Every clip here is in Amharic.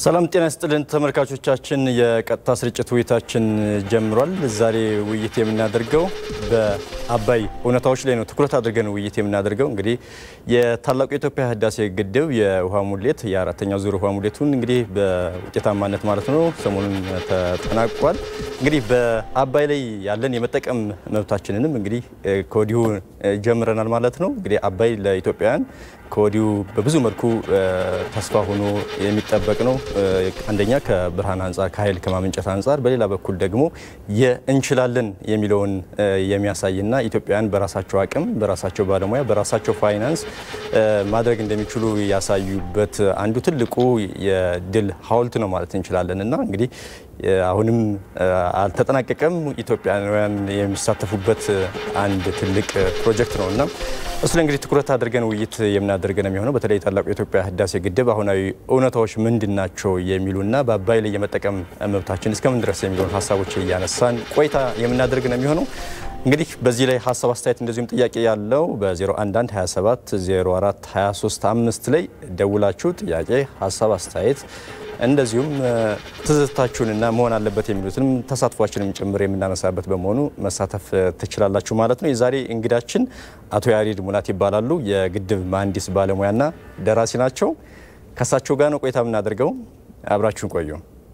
ሰላም ጤና ይስጥልን ተመልካቾቻችን፣ የቀጥታ ስርጭት ውይይታችን ጀምሯል። ዛሬ ውይይት የምናደርገው በአባይ እውነታዎች ላይ ነው ትኩረት አድርገን ውይይት የምናደርገው እንግዲህ የታላቁ የኢትዮጵያ ህዳሴ ግድብ የውሃ ሙሌት የአራተኛው ዙር ውሃ ሙሌቱን እንግዲህ በውጤታማነት ማለት ነው ሰሞኑን ተጠናቋል። እንግዲህ በአባይ ላይ ያለን የመጠቀም መብታችንንም እንግዲህ ከወዲሁ ጀምረናል ማለት ነው። እንግዲህ አባይ ለኢትዮጵያውያን ከወዲሁ በብዙ መልኩ ተስፋ ሆኖ የሚጠበቅ ነው። አንደኛ ከብርሃን አንጻር ከኃይል ከማመንጨት አንጻር፣ በሌላ በኩል ደግሞ የእንችላለን የሚለውን የሚያሳይና ኢትዮጵያውያን በራሳቸው አቅም፣ በራሳቸው ባለሙያ፣ በራሳቸው ፋይናንስ ማድረግ እንደሚችሉ ያሳዩበት አንዱ ትልቁ የድል ሐውልት ነው ማለት እንችላለን እና እንግዲህ አሁንም አልተጠናቀቀም። ኢትዮጵያውያን የሚሳተፉበት አንድ ትልቅ ፕሮጀክት ነው እና እሱ ላይ እንግዲህ ትኩረት አድርገን ውይይት የምናደርግ ነው የሚሆነው። በተለይ ታላቁ የኢትዮጵያ ህዳሴ ግድብ አሁናዊ እውነታዎች ምንድን ናቸው የሚሉና በአባይ ላይ የመጠቀም መብታችን እስከምን ድረስ የሚለውን ሀሳቦች እያነሳን ቆይታ የምናደርግ ነው የሚሆነው። እንግዲህ በዚህ ላይ ሀሳብ አስተያየት፣ እንደዚሁም ጥያቄ ያለው በ011 27 04 23 5 ላይ ደውላችሁ ጥያቄ፣ ሀሳብ፣ አስተያየት እንደዚሁም ትዝታችሁንና መሆን አለበት የሚሉትንም ተሳትፏችንም ጭምር የምናነሳበት በመሆኑ መሳተፍ ትችላላችሁ ማለት ነው። የዛሬ እንግዳችን አቶ ያሬድ ሙላት ይባላሉ። የግድብ መሐንዲስ ባለሙያና ደራሲ ናቸው። ከእሳቸው ጋር ነው ቆይታ የምናደርገው። አብራችሁን ቆዩ።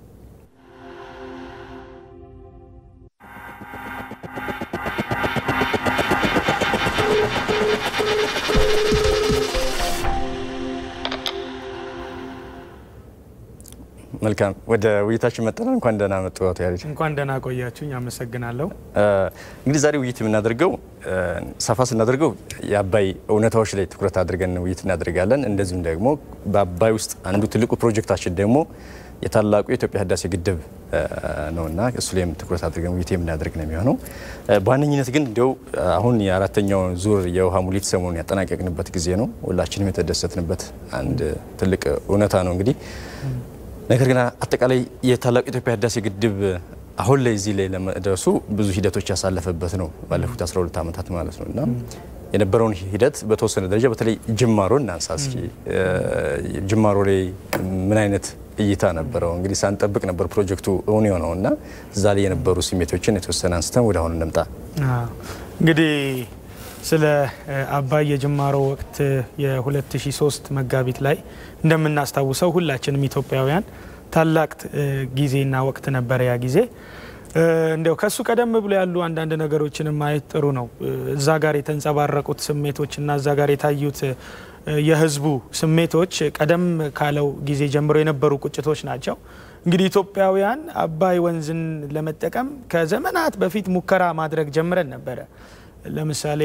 መልካም ወደ ውይይታችን መጠናል። እንኳን ደህና መጡ አቶ ያሬድ። እንኳን ደህና ቆያችሁኝ። አመሰግናለሁ። እንግዲህ ዛሬ ውይይት የምናደርገው ሰፋ ስናደርገው የአባይ እውነታዎች ላይ ትኩረት አድርገን ውይይት እናደርጋለን። እንደዚሁም ደግሞ በአባይ ውስጥ አንዱ ትልቁ ፕሮጀክታችን ደግሞ የታላቁ የኢትዮጵያ ህዳሴ ግድብ ነውና እሱ ላይም ትኩረት አድርገን ውይይት የምናደርግ ነው የሚሆነው። በዋነኝነት ግን እንዲያው አሁን የአራተኛው ዙር የውሃ ሙሊት ሰሞኑን ያጠናቀቅንበት ጊዜ ነው። ሁላችንም የተደሰትንበት አንድ ትልቅ እውነታ ነው እንግዲህ ነገር ግን አጠቃላይ የታላቁ የኢትዮጵያ ህዳሴ ግድብ አሁን ላይ እዚህ ላይ ለመድረሱ ብዙ ሂደቶች ያሳለፈበት ነው፣ ባለፉት 12 ዓመታት ማለት ነው እና የነበረውን ሂደት በተወሰነ ደረጃ በተለይ ጅማሮ እናንሳ እስኪ። ጅማሮ ላይ ምን አይነት እይታ ነበረው? እንግዲህ ሳንጠብቅ ነበር ፕሮጀክቱ እውን የሆነው እና እዛ ላይ የነበሩ ስሜቶችን የተወሰነ አንስተን ወደ አሁን እንምጣ። እንግዲህ ስለ አባይ የጅማሮ ወቅት የ2003 መጋቢት ላይ እንደምናስታውሰው ሁላችንም ኢትዮጵያውያን ታላቅ ጊዜና ወቅት ነበረ ያ ጊዜ። እንዲያው ከሱ ቀደም ብሎ ያሉ አንዳንድ ነገሮችን ማየት ጥሩ ነው። እዛ ጋር የተንጸባረቁት ስሜቶች እና እዛ ጋር የታዩት የህዝቡ ስሜቶች ቀደም ካለው ጊዜ ጀምሮ የነበሩ ቁጭቶች ናቸው። እንግዲህ ኢትዮጵያውያን አባይ ወንዝን ለመጠቀም ከዘመናት በፊት ሙከራ ማድረግ ጀምረን ነበረ። ለምሳሌ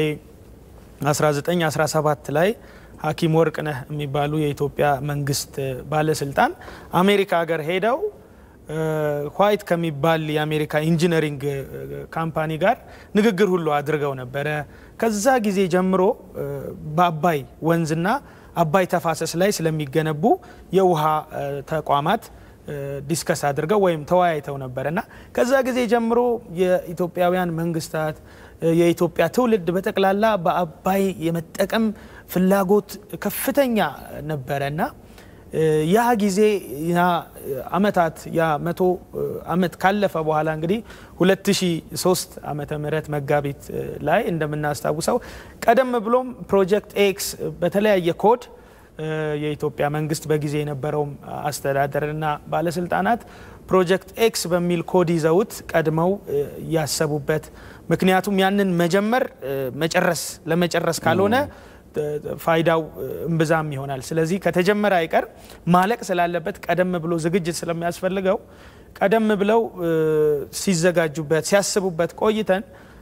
1917 ላይ ሐኪም ወርቅነህ የሚባሉ የኢትዮጵያ መንግስት ባለስልጣን አሜሪካ ሀገር ሄደው ዋይት ከሚባል የአሜሪካ ኢንጂነሪንግ ካምፓኒ ጋር ንግግር ሁሉ አድርገው ነበረ። ከዛ ጊዜ ጀምሮ በአባይ ወንዝና አባይ ተፋሰስ ላይ ስለሚገነቡ የውሃ ተቋማት ዲስከስ አድርገው ወይም ተወያይተው ነበረ እና ከዛ ጊዜ ጀምሮ የኢትዮጵያውያን መንግስታት የኢትዮጵያ ትውልድ በጠቅላላ በአባይ የመጠቀም ፍላጎት ከፍተኛ ነበረ እና ያ ጊዜ ያ አመታት ያ መቶ አመት ካለፈ በኋላ እንግዲህ 2003 ዓመተ ምህረት መጋቢት ላይ እንደምናስታውሰው ቀደም ብሎም ፕሮጀክት ኤክስ በተለያየ ኮድ የኢትዮጵያ መንግስት በጊዜ የነበረውም አስተዳደርና ባለስልጣናት ፕሮጀክት ኤክስ በሚል ኮድ ይዘውት ቀድመው ያሰቡበት ምክንያቱም ያንን መጀመር መጨረስ ለመጨረስ ካልሆነ ፋይዳው እምብዛም ይሆናል። ስለዚህ ከተጀመረ አይቀር ማለቅ ስላለበት ቀደም ብሎ ዝግጅት ስለሚያስፈልገው ቀደም ብለው ሲዘጋጁበት ሲያስቡበት ቆይተን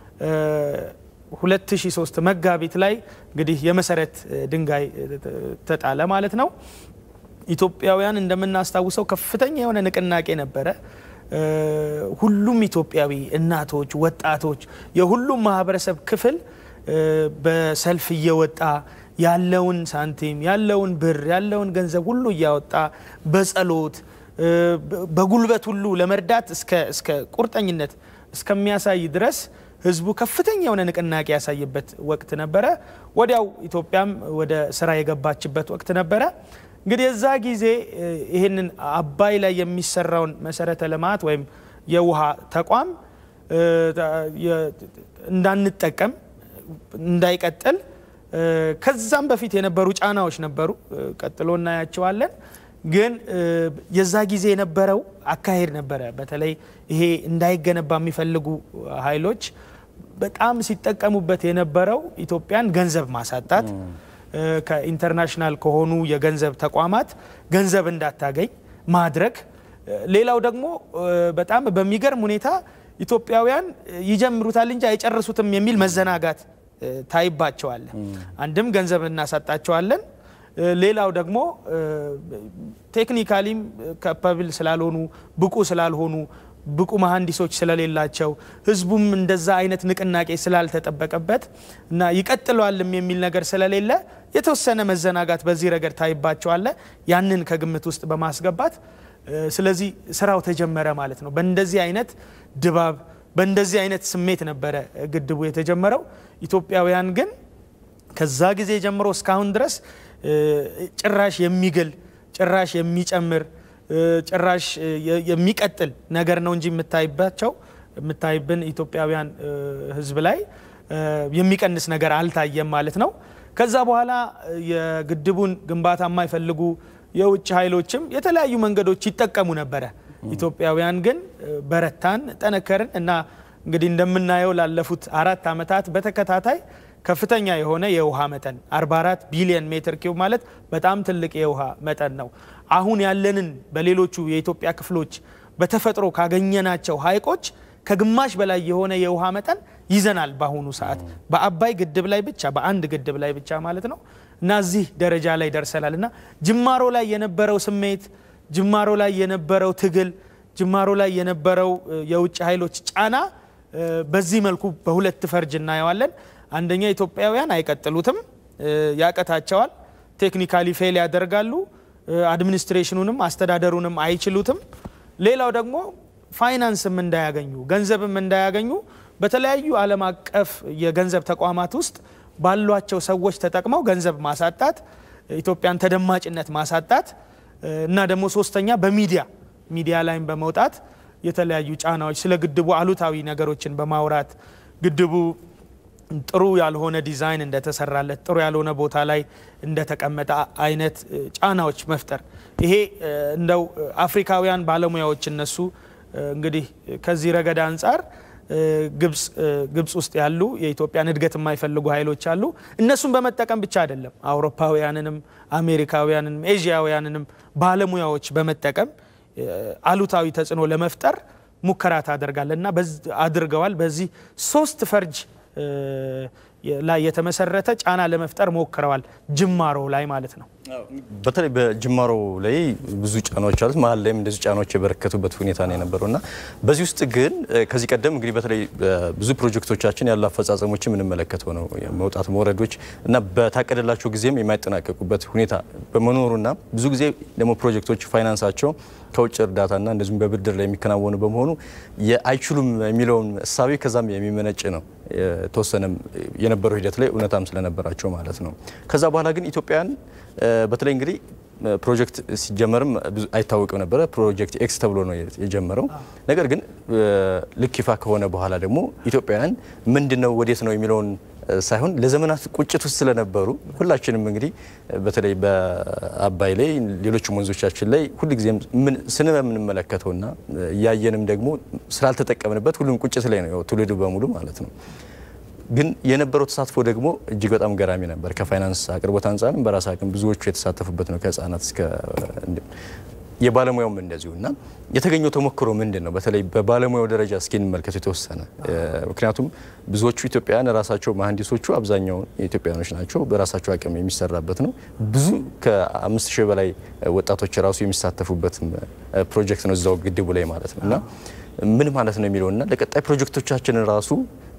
2003 መጋቢት ላይ እንግዲህ የመሰረት ድንጋይ ተጣለ ማለት ነው። ኢትዮጵያውያን እንደምናስታውሰው ከፍተኛ የሆነ ንቅናቄ ነበረ። ሁሉም ኢትዮጵያዊ እናቶች፣ ወጣቶች፣ የሁሉም ማህበረሰብ ክፍል በሰልፍ እየወጣ ያለውን ሳንቲም ያለውን ብር ያለውን ገንዘብ ሁሉ እያወጣ በጸሎት በጉልበት ሁሉ ለመርዳት እስከ ቁርጠኝነት እስከሚያሳይ ድረስ ህዝቡ ከፍተኛ የሆነ ንቅናቄ ያሳየበት ወቅት ነበረ። ወዲያው ኢትዮጵያም ወደ ስራ የገባችበት ወቅት ነበረ። እንግዲህ የዛ ጊዜ ይህንን አባይ ላይ የሚሰራውን መሰረተ ልማት ወይም የውሃ ተቋም እንዳንጠቀም እንዳይቀጥል ከዛም በፊት የነበሩ ጫናዎች ነበሩ። ቀጥሎ እናያቸዋለን። ግን የዛ ጊዜ የነበረው አካሄድ ነበረ። በተለይ ይሄ እንዳይገነባ የሚፈልጉ ኃይሎች በጣም ሲጠቀሙበት የነበረው ኢትዮጵያን ገንዘብ ማሳጣት፣ ከኢንተርናሽናል ከሆኑ የገንዘብ ተቋማት ገንዘብ እንዳታገኝ ማድረግ። ሌላው ደግሞ በጣም በሚገርም ሁኔታ ኢትዮጵያውያን ይጀምሩታል እንጂ አይጨርሱትም የሚል መዘናጋት ታይባቸዋል። አንድም ገንዘብ እናሳጣቸዋለን፣ ሌላው ደግሞ ቴክኒካሊም ካፓብል ስላልሆኑ ብቁ ስላልሆኑ ብቁ መሐንዲሶች ስለሌላቸው ህዝቡም እንደዛ አይነት ንቅናቄ ስላልተጠበቀበት እና ይቀጥለዋልም የሚል ነገር ስለሌለ የተወሰነ መዘናጋት በዚህ ረገድ ታይባቸዋለ። ያንን ከግምት ውስጥ በማስገባት ስለዚህ ስራው ተጀመረ ማለት ነው። በእንደዚህ አይነት ድባብ በእንደዚህ አይነት ስሜት ነበረ ግድቡ የተጀመረው። ኢትዮጵያውያን ግን ከዛ ጊዜ ጀምሮ እስካሁን ድረስ ጭራሽ የሚግል ጭራሽ የሚጨምር ጭራሽ የሚቀጥል ነገር ነው እንጂ የምታይባቸው የምታይብን ኢትዮጵያውያን ህዝብ ላይ የሚቀንስ ነገር አልታየም ማለት ነው። ከዛ በኋላ የግድቡን ግንባታ የማይፈልጉ የውጭ ኃይሎችም የተለያዩ መንገዶች ይጠቀሙ ነበረ። ኢትዮጵያውያን ግን በረታን፣ ጠነከርን እና እንግዲህ እንደምናየው ላለፉት አራት ዓመታት በተከታታይ ከፍተኛ የሆነ የውሃ መጠን 44 ቢሊዮን ሜትር ኪዩብ ማለት በጣም ትልቅ የውሃ መጠን ነው። አሁን ያለንን በሌሎቹ የኢትዮጵያ ክፍሎች በተፈጥሮ ካገኘናቸው ሐይቆች ከግማሽ በላይ የሆነ የውሃ መጠን ይዘናል በአሁኑ ሰዓት በአባይ ግድብ ላይ ብቻ በአንድ ግድብ ላይ ብቻ ማለት ነው እና እዚህ ደረጃ ላይ ደርሰናል እና ጅማሮ ላይ የነበረው ስሜት ጅማሮ ላይ የነበረው ትግል ጅማሮ ላይ የነበረው የውጭ ኃይሎች ጫና በዚህ መልኩ በሁለት ፈርጅ እናየዋለን። አንደኛ ኢትዮጵያውያን አይቀጥሉትም፣ ያቀታቸዋል፣ ቴክኒካሊ ፌል ያደርጋሉ፣ አድሚኒስትሬሽኑንም አስተዳደሩንም አይችሉትም። ሌላው ደግሞ ፋይናንስም እንዳያገኙ ገንዘብም እንዳያገኙ በተለያዩ ዓለም አቀፍ የገንዘብ ተቋማት ውስጥ ባሏቸው ሰዎች ተጠቅመው ገንዘብ ማሳጣት፣ ኢትዮጵያን ተደማጭነት ማሳጣት እና ደግሞ ሶስተኛ በሚዲያ ሚዲያ ላይም በመውጣት የተለያዩ ጫናዎች ስለ ግድቡ አሉታዊ ነገሮችን በማውራት ግድቡ ጥሩ ያልሆነ ዲዛይን እንደተሰራለት ጥሩ ያልሆነ ቦታ ላይ እንደተቀመጠ አይነት ጫናዎች መፍጠር ይሄ እንደው አፍሪካውያን ባለሙያዎች እነሱ እንግዲህ ከዚህ ረገድ አንጻር ግብፅ ውስጥ ያሉ የኢትዮጵያን እድገት የማይፈልጉ ኃይሎች አሉ። እነሱን በመጠቀም ብቻ አይደለም አውሮፓውያንንም፣ አሜሪካውያንንም፣ ኤዥያውያንንም ባለሙያዎች በመጠቀም አሉታዊ ተጽዕኖ ለመፍጠር ሙከራ ታደርጋለህ እና አድርገዋል። በዚህ ሶስት ፈርጅ ላይ የተመሰረተ ጫና ለመፍጠር ሞክረዋል። ጅማሮ ላይ ማለት ነው። በተለይ በጅማሮ ላይ ብዙ ጫናዎች አሉት። መሀል ላይም እንደዚህ ጫናዎች የበረከቱበት ሁኔታ ነው የነበረው እና በዚህ ውስጥ ግን ከዚህ ቀደም እንግዲህ በተለይ ብዙ ፕሮጀክቶቻችን ያሉ አፈጻጸሞች የምንመለከተው ነው መውጣት መውረዶች እና በታቀደላቸው ጊዜም የማይጠናቀቁበት ሁኔታ በመኖሩና ብዙ ጊዜ ደግሞ ፕሮጀክቶች ፋይናንሳቸው ከውጭ እርዳታና እንደዚሁም በብድር ላይ የሚከናወኑ በመሆኑ የአይችሉም የሚለውን እሳቤ ከዛም የሚመነጭ ነው። የተወሰነም የነበረው ሂደት ላይ እውነታም ስለነበራቸው ማለት ነው። ከዛ በኋላ ግን ኢትዮጵያን በተለይ እንግዲህ ፕሮጀክት ሲጀመርም አይታወቅም ነበረ። ፕሮጀክት ኤክስ ተብሎ ነው የጀመረው። ነገር ግን ልክ ይፋ ከሆነ በኋላ ደግሞ ኢትዮጵያውያን ምንድን ነው ወዴት ነው የሚለውን ሳይሆን ለዘመናት ቁጭት ውስጥ ስለነበሩ ሁላችንም እንግዲህ በተለይ በአባይ ላይ ሌሎችም ወንዞቻችን ላይ ሁልጊዜም ስለምንመለከተውና እያየንም ደግሞ ስላልተጠቀምንበት ሁሉም ቁጭት ላይ ነው ትውልዱ በሙሉ ማለት ነው። ግን የነበረው ተሳትፎ ደግሞ እጅግ በጣም ገራሚ ነበር። ከፋይናንስ አቅርቦት አንጻርም በራስ አቅም ብዙዎቹ የተሳተፉበት ነው ከህፃናት እስከ የባለሙያውም እንደዚሁ እና የተገኘው ተሞክሮ ምንድን ነው? በተለይ በባለሙያው ደረጃ እስኪ እንመልከት የተወሰነ ምክንያቱም ብዙዎቹ ኢትዮጵያውያን ራሳቸው መሀንዲሶቹ አብዛኛው ኢትዮጵያውያኖች ናቸው። በራሳቸው አቅም የሚሰራበት ነው። ብዙ ከአምስት ሺህ በላይ ወጣቶች ራሱ የሚሳተፉበት ፕሮጀክት ነው እዛው ግድቡ ላይ ማለት ነው እና ምን ማለት ነው የሚለውና ለቀጣይ ፕሮጀክቶቻችን ራሱ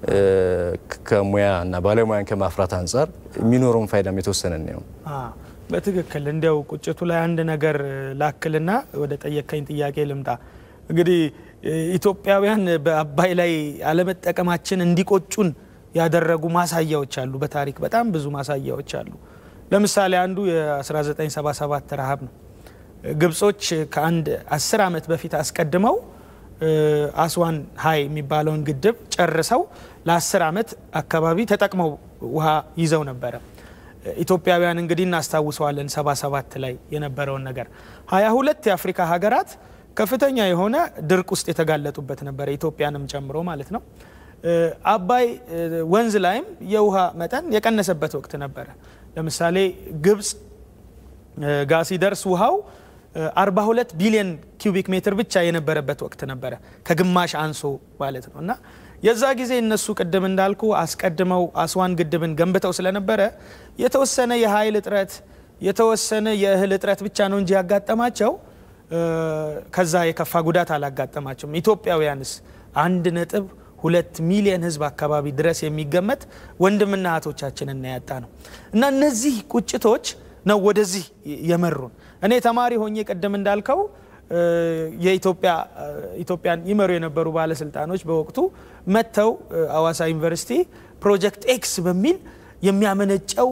ከሙያ እና ባለሙያን ከማፍራት አንጻር የሚኖረውን ፋይዳም የተወሰነ ነው። በትክክል እንዲያው ቁጭቱ ላይ አንድ ነገር ላክልና ወደ ጠየቀኝ ጥያቄ ልምጣ። እንግዲህ ኢትዮጵያውያን በአባይ ላይ አለመጠቀማችን እንዲቆጩን ያደረጉ ማሳያዎች አሉ። በታሪክ በጣም ብዙ ማሳያዎች አሉ። ለምሳሌ አንዱ የ1977 ረሃብ ነው። ግብጾች ከአንድ አስር ዓመት በፊት አስቀድመው አስዋን ሀይ የሚባለውን ግድብ ጨርሰው ለአስር ዓመት አካባቢ ተጠቅመው ውሃ ይዘው ነበረ። ኢትዮጵያውያን እንግዲህ እናስታውሰዋለን 77 ላይ የነበረውን ነገር። 22 የአፍሪካ ሀገራት ከፍተኛ የሆነ ድርቅ ውስጥ የተጋለጡበት ነበረ፣ ኢትዮጵያንም ጨምሮ ማለት ነው። አባይ ወንዝ ላይም የውሃ መጠን የቀነሰበት ወቅት ነበረ። ለምሳሌ ግብጽ ጋ ሲደርስ ውሃው 42 ቢሊዮን ኪዩቢክ ሜትር ብቻ የነበረበት ወቅት ነበረ፣ ከግማሽ አንሶ ማለት ነው። እና የዛ ጊዜ እነሱ ቅድም እንዳልኩ አስቀድመው አስዋን ግድብን ገንብተው ስለነበረ የተወሰነ የኃይል እጥረት የተወሰነ የእህል እጥረት ብቻ ነው እንጂ ያጋጠማቸው ከዛ የከፋ ጉዳት አላጋጠማቸውም። ኢትዮጵያውያንስ አንድ ነጥብ ሁለት ሚሊየን ሕዝብ አካባቢ ድረስ የሚገመት ወንድምና እህቶቻችንን ያጣ ነው እና እነዚህ ቁጭቶች ነው ወደዚህ የመሩን። እኔ ተማሪ ሆኜ ቅድም እንዳልከው የኢትዮጵያ ኢትዮጵያን ይመሩ የነበሩ ባለስልጣኖች በወቅቱ መጥተው አዋሳ ዩኒቨርሲቲ ፕሮጀክት ኤክስ በሚል የሚያመነጨው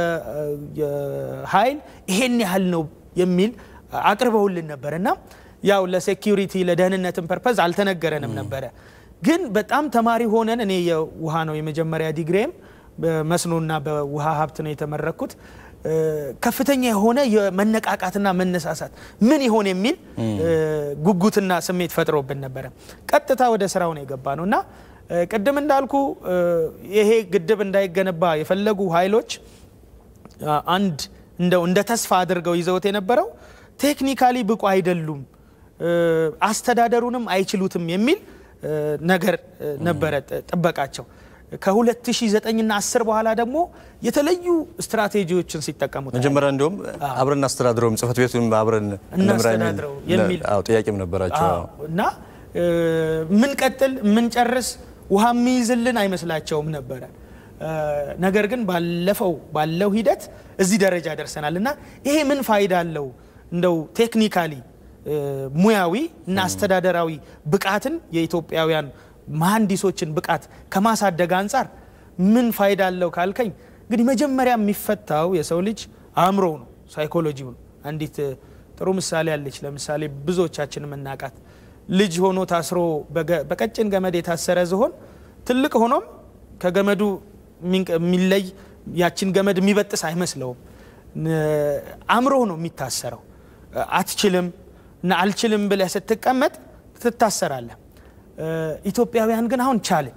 የኃይል ይሄን ያህል ነው የሚል አቅርበውልን ነበር እና ያው ለሴኪሪቲ ለደህንነትን ፐርፐዝ አልተነገረንም ነበረ። ግን በጣም ተማሪ ሆነን እኔ የውሃ ነው የመጀመሪያ ዲግሪም በመስኖና በውሃ ሀብት ነው የተመረኩት። ከፍተኛ የሆነ የመነቃቃትና መነሳሳት ምን ይሆን የሚል ጉጉትና ስሜት ፈጥሮብን ነበረ። ቀጥታ ወደ ስራው ነው የገባ ነው እና ቅድም እንዳልኩ ይሄ ግድብ እንዳይገነባ የፈለጉ ኃይሎች አንድ እንደው እንደ ተስፋ አድርገው ይዘውት የነበረው ቴክኒካሊ ብቁ አይደሉም፣ አስተዳደሩንም አይችሉትም የሚል ነገር ነበረ ጥበቃቸው። ከ2009ና 10 በኋላ ደግሞ የተለዩ ስትራቴጂዎችን ሲጠቀሙ መጀመሪያ እንዲሁም አብረን እናስተዳድረውም ጽህፈት ቤቱን አብረን እናስተዳድረው የሚል ጥያቄም ነበራቸው እና ምን ቀጥል ምን ጨርስ ውሃ የሚይዝልን አይመስላቸውም ነበረ። ነገር ግን ባለፈው ባለው ሂደት እዚህ ደረጃ ደርሰናል እና ይሄ ምን ፋይዳ አለው እንደው ቴክኒካሊ ሙያዊ እና አስተዳደራዊ ብቃትን የኢትዮጵያውያን መሐንዲሶችን ብቃት ከማሳደግ አንጻር ምን ፋይዳ አለው ካልከኝ፣ እንግዲህ መጀመሪያ የሚፈታው የሰው ልጅ አእምሮ ነው፣ ሳይኮሎጂው ነው። አንዲት ጥሩ ምሳሌ አለች። ለምሳሌ ብዙዎቻችን የምናውቃት ልጅ ሆኖ ታስሮ በቀጭን ገመድ የታሰረ ዝሆን ትልቅ ሆኖም ከገመዱ የሚለይ ያችን ገመድ የሚበጥስ አይመስለውም። አእምሮ ነው የሚታሰረው። አትችልም እና አልችልም ብለህ ስትቀመጥ ትታሰራለህ። ኢትዮጵያውያን ግን አሁን ቻልን።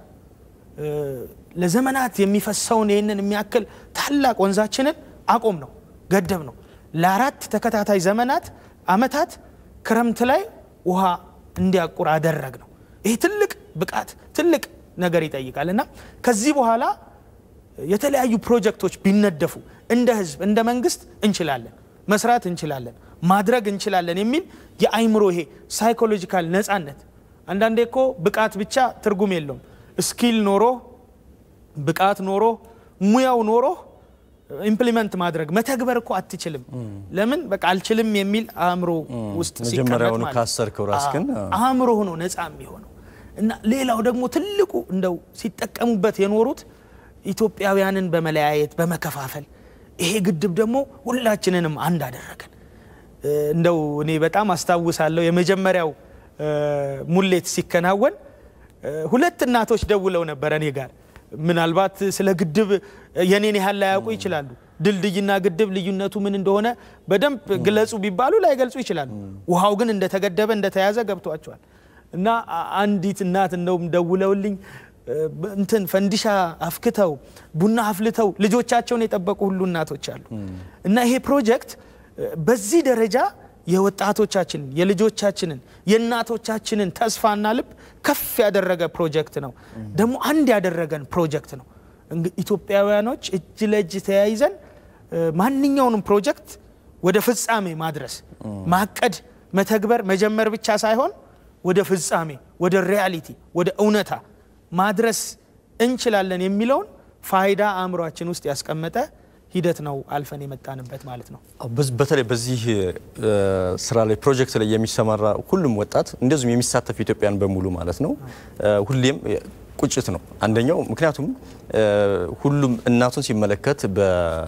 ለዘመናት የሚፈሰውን ይህንን የሚያክል ታላቅ ወንዛችንን አቆም ነው ገደብ ነው። ለአራት ተከታታይ ዘመናት አመታት ክረምት ላይ ውሃ እንዲያቁር አደረግ ነው። ይህ ትልቅ ብቃት ትልቅ ነገር ይጠይቃል እና ከዚህ በኋላ የተለያዩ ፕሮጀክቶች ቢነደፉ እንደ ህዝብ እንደ መንግስት እንችላለን፣ መስራት እንችላለን፣ ማድረግ እንችላለን የሚል የአይምሮ ይሄ ሳይኮሎጂካል ነፃነት አንዳንዴ እኮ ብቃት ብቻ ትርጉም የለውም። ስኪል ኖሮ ብቃት ኖሮ ሙያው ኖሮ ኢምፕሊመንት ማድረግ መተግበር እኮ አትችልም። ለምን በቃ አልችልም የሚል አእምሮ ውስጥ መጀመሪያውኑ ካሰርከው ራስህን አእምሮ ሆኖ ነፃ የሚሆነው እና ሌላው ደግሞ ትልቁ እንደው ሲጠቀሙበት የኖሩት ኢትዮጵያውያንን በመለያየት በመከፋፈል ይሄ ግድብ ደግሞ ሁላችንንም አንድ አደረገን። እንደው እኔ በጣም አስታውሳለሁ የመጀመሪያው ሙሌት ሲከናወን ሁለት እናቶች ደውለው ነበር እኔ ጋር። ምናልባት ስለ ግድብ የኔን ያህል ላያውቁ ይችላሉ። ድልድይና ግድብ ልዩነቱ ምን እንደሆነ በደንብ ግለጹ ቢባሉ ላይገልጹ ይችላሉ። ውሃው ግን እንደተገደበ እንደተያዘ ገብቷቸዋል። እና አንዲት እናት እንደውም ደውለውልኝ እንትን ፈንዲሻ አፍክተው ቡና አፍልተው ልጆቻቸውን የጠበቁ ሁሉ እናቶች አሉ። እና ይሄ ፕሮጀክት በዚህ ደረጃ የወጣቶቻችንን የልጆቻችንን የእናቶቻችንን ተስፋና ልብ ከፍ ያደረገ ፕሮጀክት ነው። ደግሞ አንድ ያደረገን ፕሮጀክት ነው። ኢትዮጵያውያኖች እጅ ለእጅ ተያይዘን ማንኛውንም ፕሮጀክት ወደ ፍጻሜ ማድረስ ማቀድ፣ መተግበር፣ መጀመር ብቻ ሳይሆን ወደ ፍጻሜ፣ ወደ ሪያሊቲ፣ ወደ እውነታ ማድረስ እንችላለን የሚለውን ፋይዳ አእምሯችን ውስጥ ያስቀመጠ ሂደት ነው አልፈን የመጣንበት ማለት ነው። በተለይ በዚህ ስራ ላይ ፕሮጀክት ላይ የሚሰማራ ሁሉም ወጣት እንደዚሁም የሚሳተፍ ኢትዮጵያን በሙሉ ማለት ነው ሁሌም ቁጭት ነው አንደኛው። ምክንያቱም ሁሉም እናቱን ሲመለከት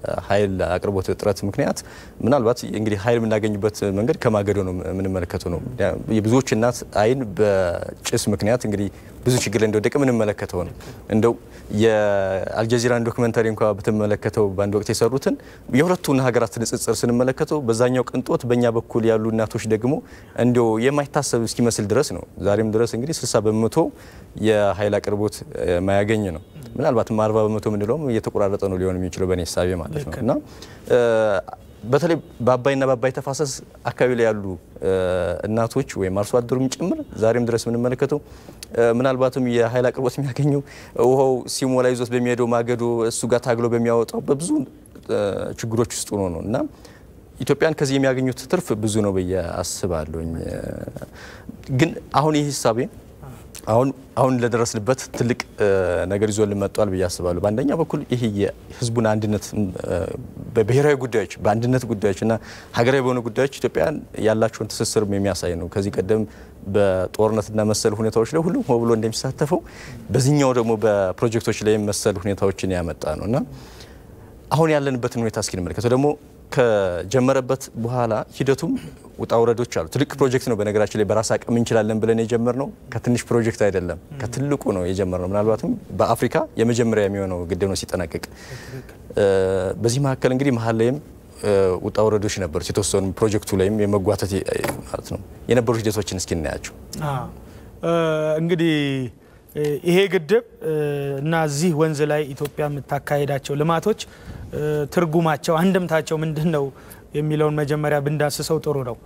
ኃይል አቅርቦት እጥረት ምክንያት ምናልባት እንግዲህ ኃይል የምናገኝበት መንገድ ከማገዶ ነው የምንመለከተው ነው። የብዙዎች እናት አይን በጭስ ምክንያት እንግዲህ ብዙ ችግር ላይ እንደወደቀ የምንመለከተው ነው። እንደው የአልጀዚራን ዶክመንታሪ እንኳ ብትመለከተው በአንድ ወቅት የሰሩትን የሁለቱን ሀገራት ንጽጽር ስንመለከተው በዛኛው ቅንጦት፣ በእኛ በኩል ያሉ እናቶች ደግሞ እንዲያው የማይታሰብ እስኪመስል ድረስ ነው። ዛሬም ድረስ እንግዲህ 60 በመቶ የኃይል አቅርቦት ማያገኝ ነው። ምናልባትም 40 በመቶ የምንለውም እየተቆራረጠ ነው ሊሆን የሚችለው በእኔ ሳቤ ማለት ነው እና በተለይ በአባይና በአባይ ተፋሰስ አካባቢ ላይ ያሉ እናቶች ወይም አርሶ አደሩም ጭምር ዛሬም ድረስ የምንመለከተው ምናልባትም የኃይል አቅርቦት የሚያገኘው ውሃው ሲሞላ ይዞት በሚሄደው ማገዶ እሱ ጋር ታግሎ በሚያወጣው በብዙ ችግሮች ውስጥ ሆኖ ነው እና ኢትዮጵያን ከዚህ የሚያገኙት ትርፍ ብዙ ነው ብዬ አስባለሁኝ። ግን አሁን ይህ ሂሳቤ አሁን አሁን ለደረስንበት ትልቅ ነገር ይዞልን መጥቷል ብዬ አስባለሁ። በአንደኛ በኩል ይህ የህዝቡን አንድነት በብሔራዊ ጉዳዮች በአንድነት ጉዳዮች እና ሀገራዊ በሆኑ ጉዳዮች ኢትዮጵያን ያላቸውን ትስስርም የሚያሳይ ነው። ከዚህ ቀደም በጦርነትና መሰል ሁኔታዎች ላይ ሁሉም ሆ ብሎ እንደሚሳተፈው በዚህኛው ደግሞ በፕሮጀክቶች ላይ መሰል ሁኔታዎችን ያመጣ ነው እና አሁን ያለንበትን ሁኔታ እስኪ እንመለከተው ደግሞ ከጀመረበት በኋላ ሂደቱም ውጣ ውረዶች አሉ። ትልቅ ፕሮጀክት ነው። በነገራችን ላይ በራስ አቅም እንችላለን ብለን የጀመርነው ከትንሽ ፕሮጀክት አይደለም፣ ከትልቁ ነው የጀመርነው። ምናልባትም በአፍሪካ የመጀመሪያ የሚሆነው ግድብ ነው ሲጠናቀቅ። በዚህ መካከል እንግዲህ መሀል ላይም ውጣ ውረዶች ነበሩት። የተወሰኑ ፕሮጀክቱ ላይም የመጓተት ማለት ነው የነበሩ ሂደቶችን እስኪ እናያቸው። እንግዲህ ይሄ ግድብ እና እዚህ ወንዝ ላይ ኢትዮጵያ የምታካሄዳቸው ልማቶች ትርጉማቸው አንድምታቸው ምንድን ነው የሚለውን መጀመሪያ ብንዳስሰው ጥሩ ነው።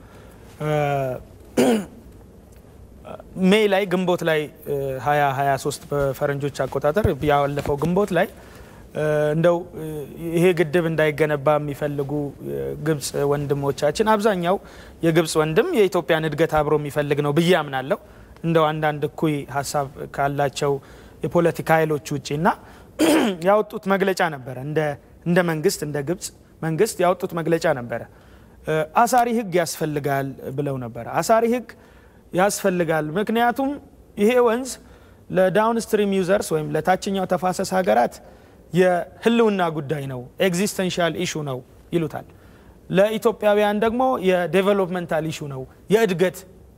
ሜይ ላይ ግንቦት ላይ 2023 በፈረንጆች አቆጣጠር ያለፈው ግንቦት ላይ እንደው ይሄ ግድብ እንዳይገነባ የሚፈልጉ ግብፅ ወንድሞቻችን አብዛኛው የግብፅ ወንድም የኢትዮጵያን እድገት አብሮ የሚፈልግ ነው ብዬ አምናለሁ። እንደው አንዳንድ እኩይ ሀሳብ ካላቸው የፖለቲካ ኃይሎች ውጭ እና ያወጡት መግለጫ ነበረ እንደ መንግስት እንደ ግብፅ መንግስት ያወጡት መግለጫ ነበረ። አሳሪ ህግ ያስፈልጋል ብለው ነበረ። አሳሪ ህግ ያስፈልጋል ምክንያቱም ይሄ ወንዝ ለዳውንስትሪም ዩዘርስ ወይም ለታችኛው ተፋሰስ ሀገራት የህልውና ጉዳይ ነው፣ ኤግዚስተንሻል ኢሹ ነው ይሉታል። ለኢትዮጵያውያን ደግሞ የዴቨሎፕመንታል ኢሹ ነው፣ የእድገት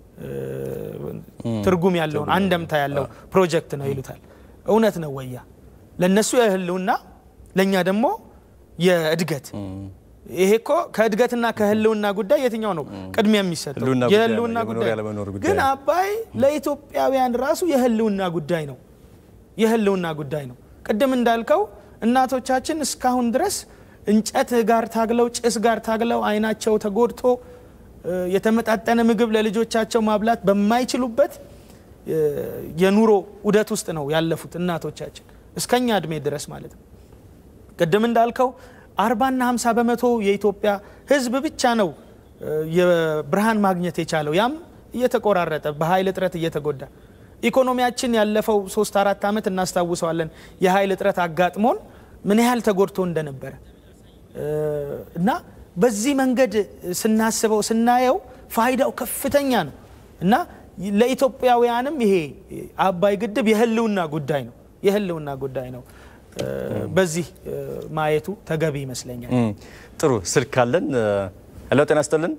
ትርጉም ያለውን አንደምታ ያለው ፕሮጀክት ነው ይሉታል። እውነት ነው ወያ ለእነሱ የህልውና ለእኛ ደግሞ የእድገት ይሄ እኮ ከእድገትና ከህልውና ጉዳይ የትኛው ነው ቅድሚያ የሚሰጠው? የህልውና ጉዳይ ግን አባይ ለኢትዮጵያውያን ራሱ የህልውና ጉዳይ ነው። የህልውና ጉዳይ ነው። ቅድም እንዳልከው እናቶቻችን እስካሁን ድረስ እንጨት ጋር ታግለው ጭስ ጋር ታግለው አይናቸው ተጎድቶ የተመጣጠነ ምግብ ለልጆቻቸው ማብላት በማይችሉበት የኑሮ ውደት ውስጥ ነው ያለፉት እናቶቻችን እስከኛ እድሜ ድረስ ማለት ነው። ቅድም እንዳልከው አርባና ሀምሳ በመቶ የኢትዮጵያ ህዝብ ብቻ ነው የብርሃን ማግኘት የቻለው ያም እየተቆራረጠ በኃይል እጥረት እየተጎዳ ኢኮኖሚያችን ያለፈው ሶስት አራት ዓመት እናስታውሰዋለን። የኃይል እጥረት አጋጥሞን ምን ያህል ተጎድቶ እንደነበረ እና በዚህ መንገድ ስናስበው ስናየው ፋይዳው ከፍተኛ ነው እና ለኢትዮጵያውያንም ይሄ አባይ ግድብ የህልውና ጉዳይ ነው የህልውና ጉዳይ ነው። በዚህ ማየቱ ተገቢ ይመስለኛል። ጥሩ ስልክ ካለን። ሄሎ፣ ጤና ይስጥልን።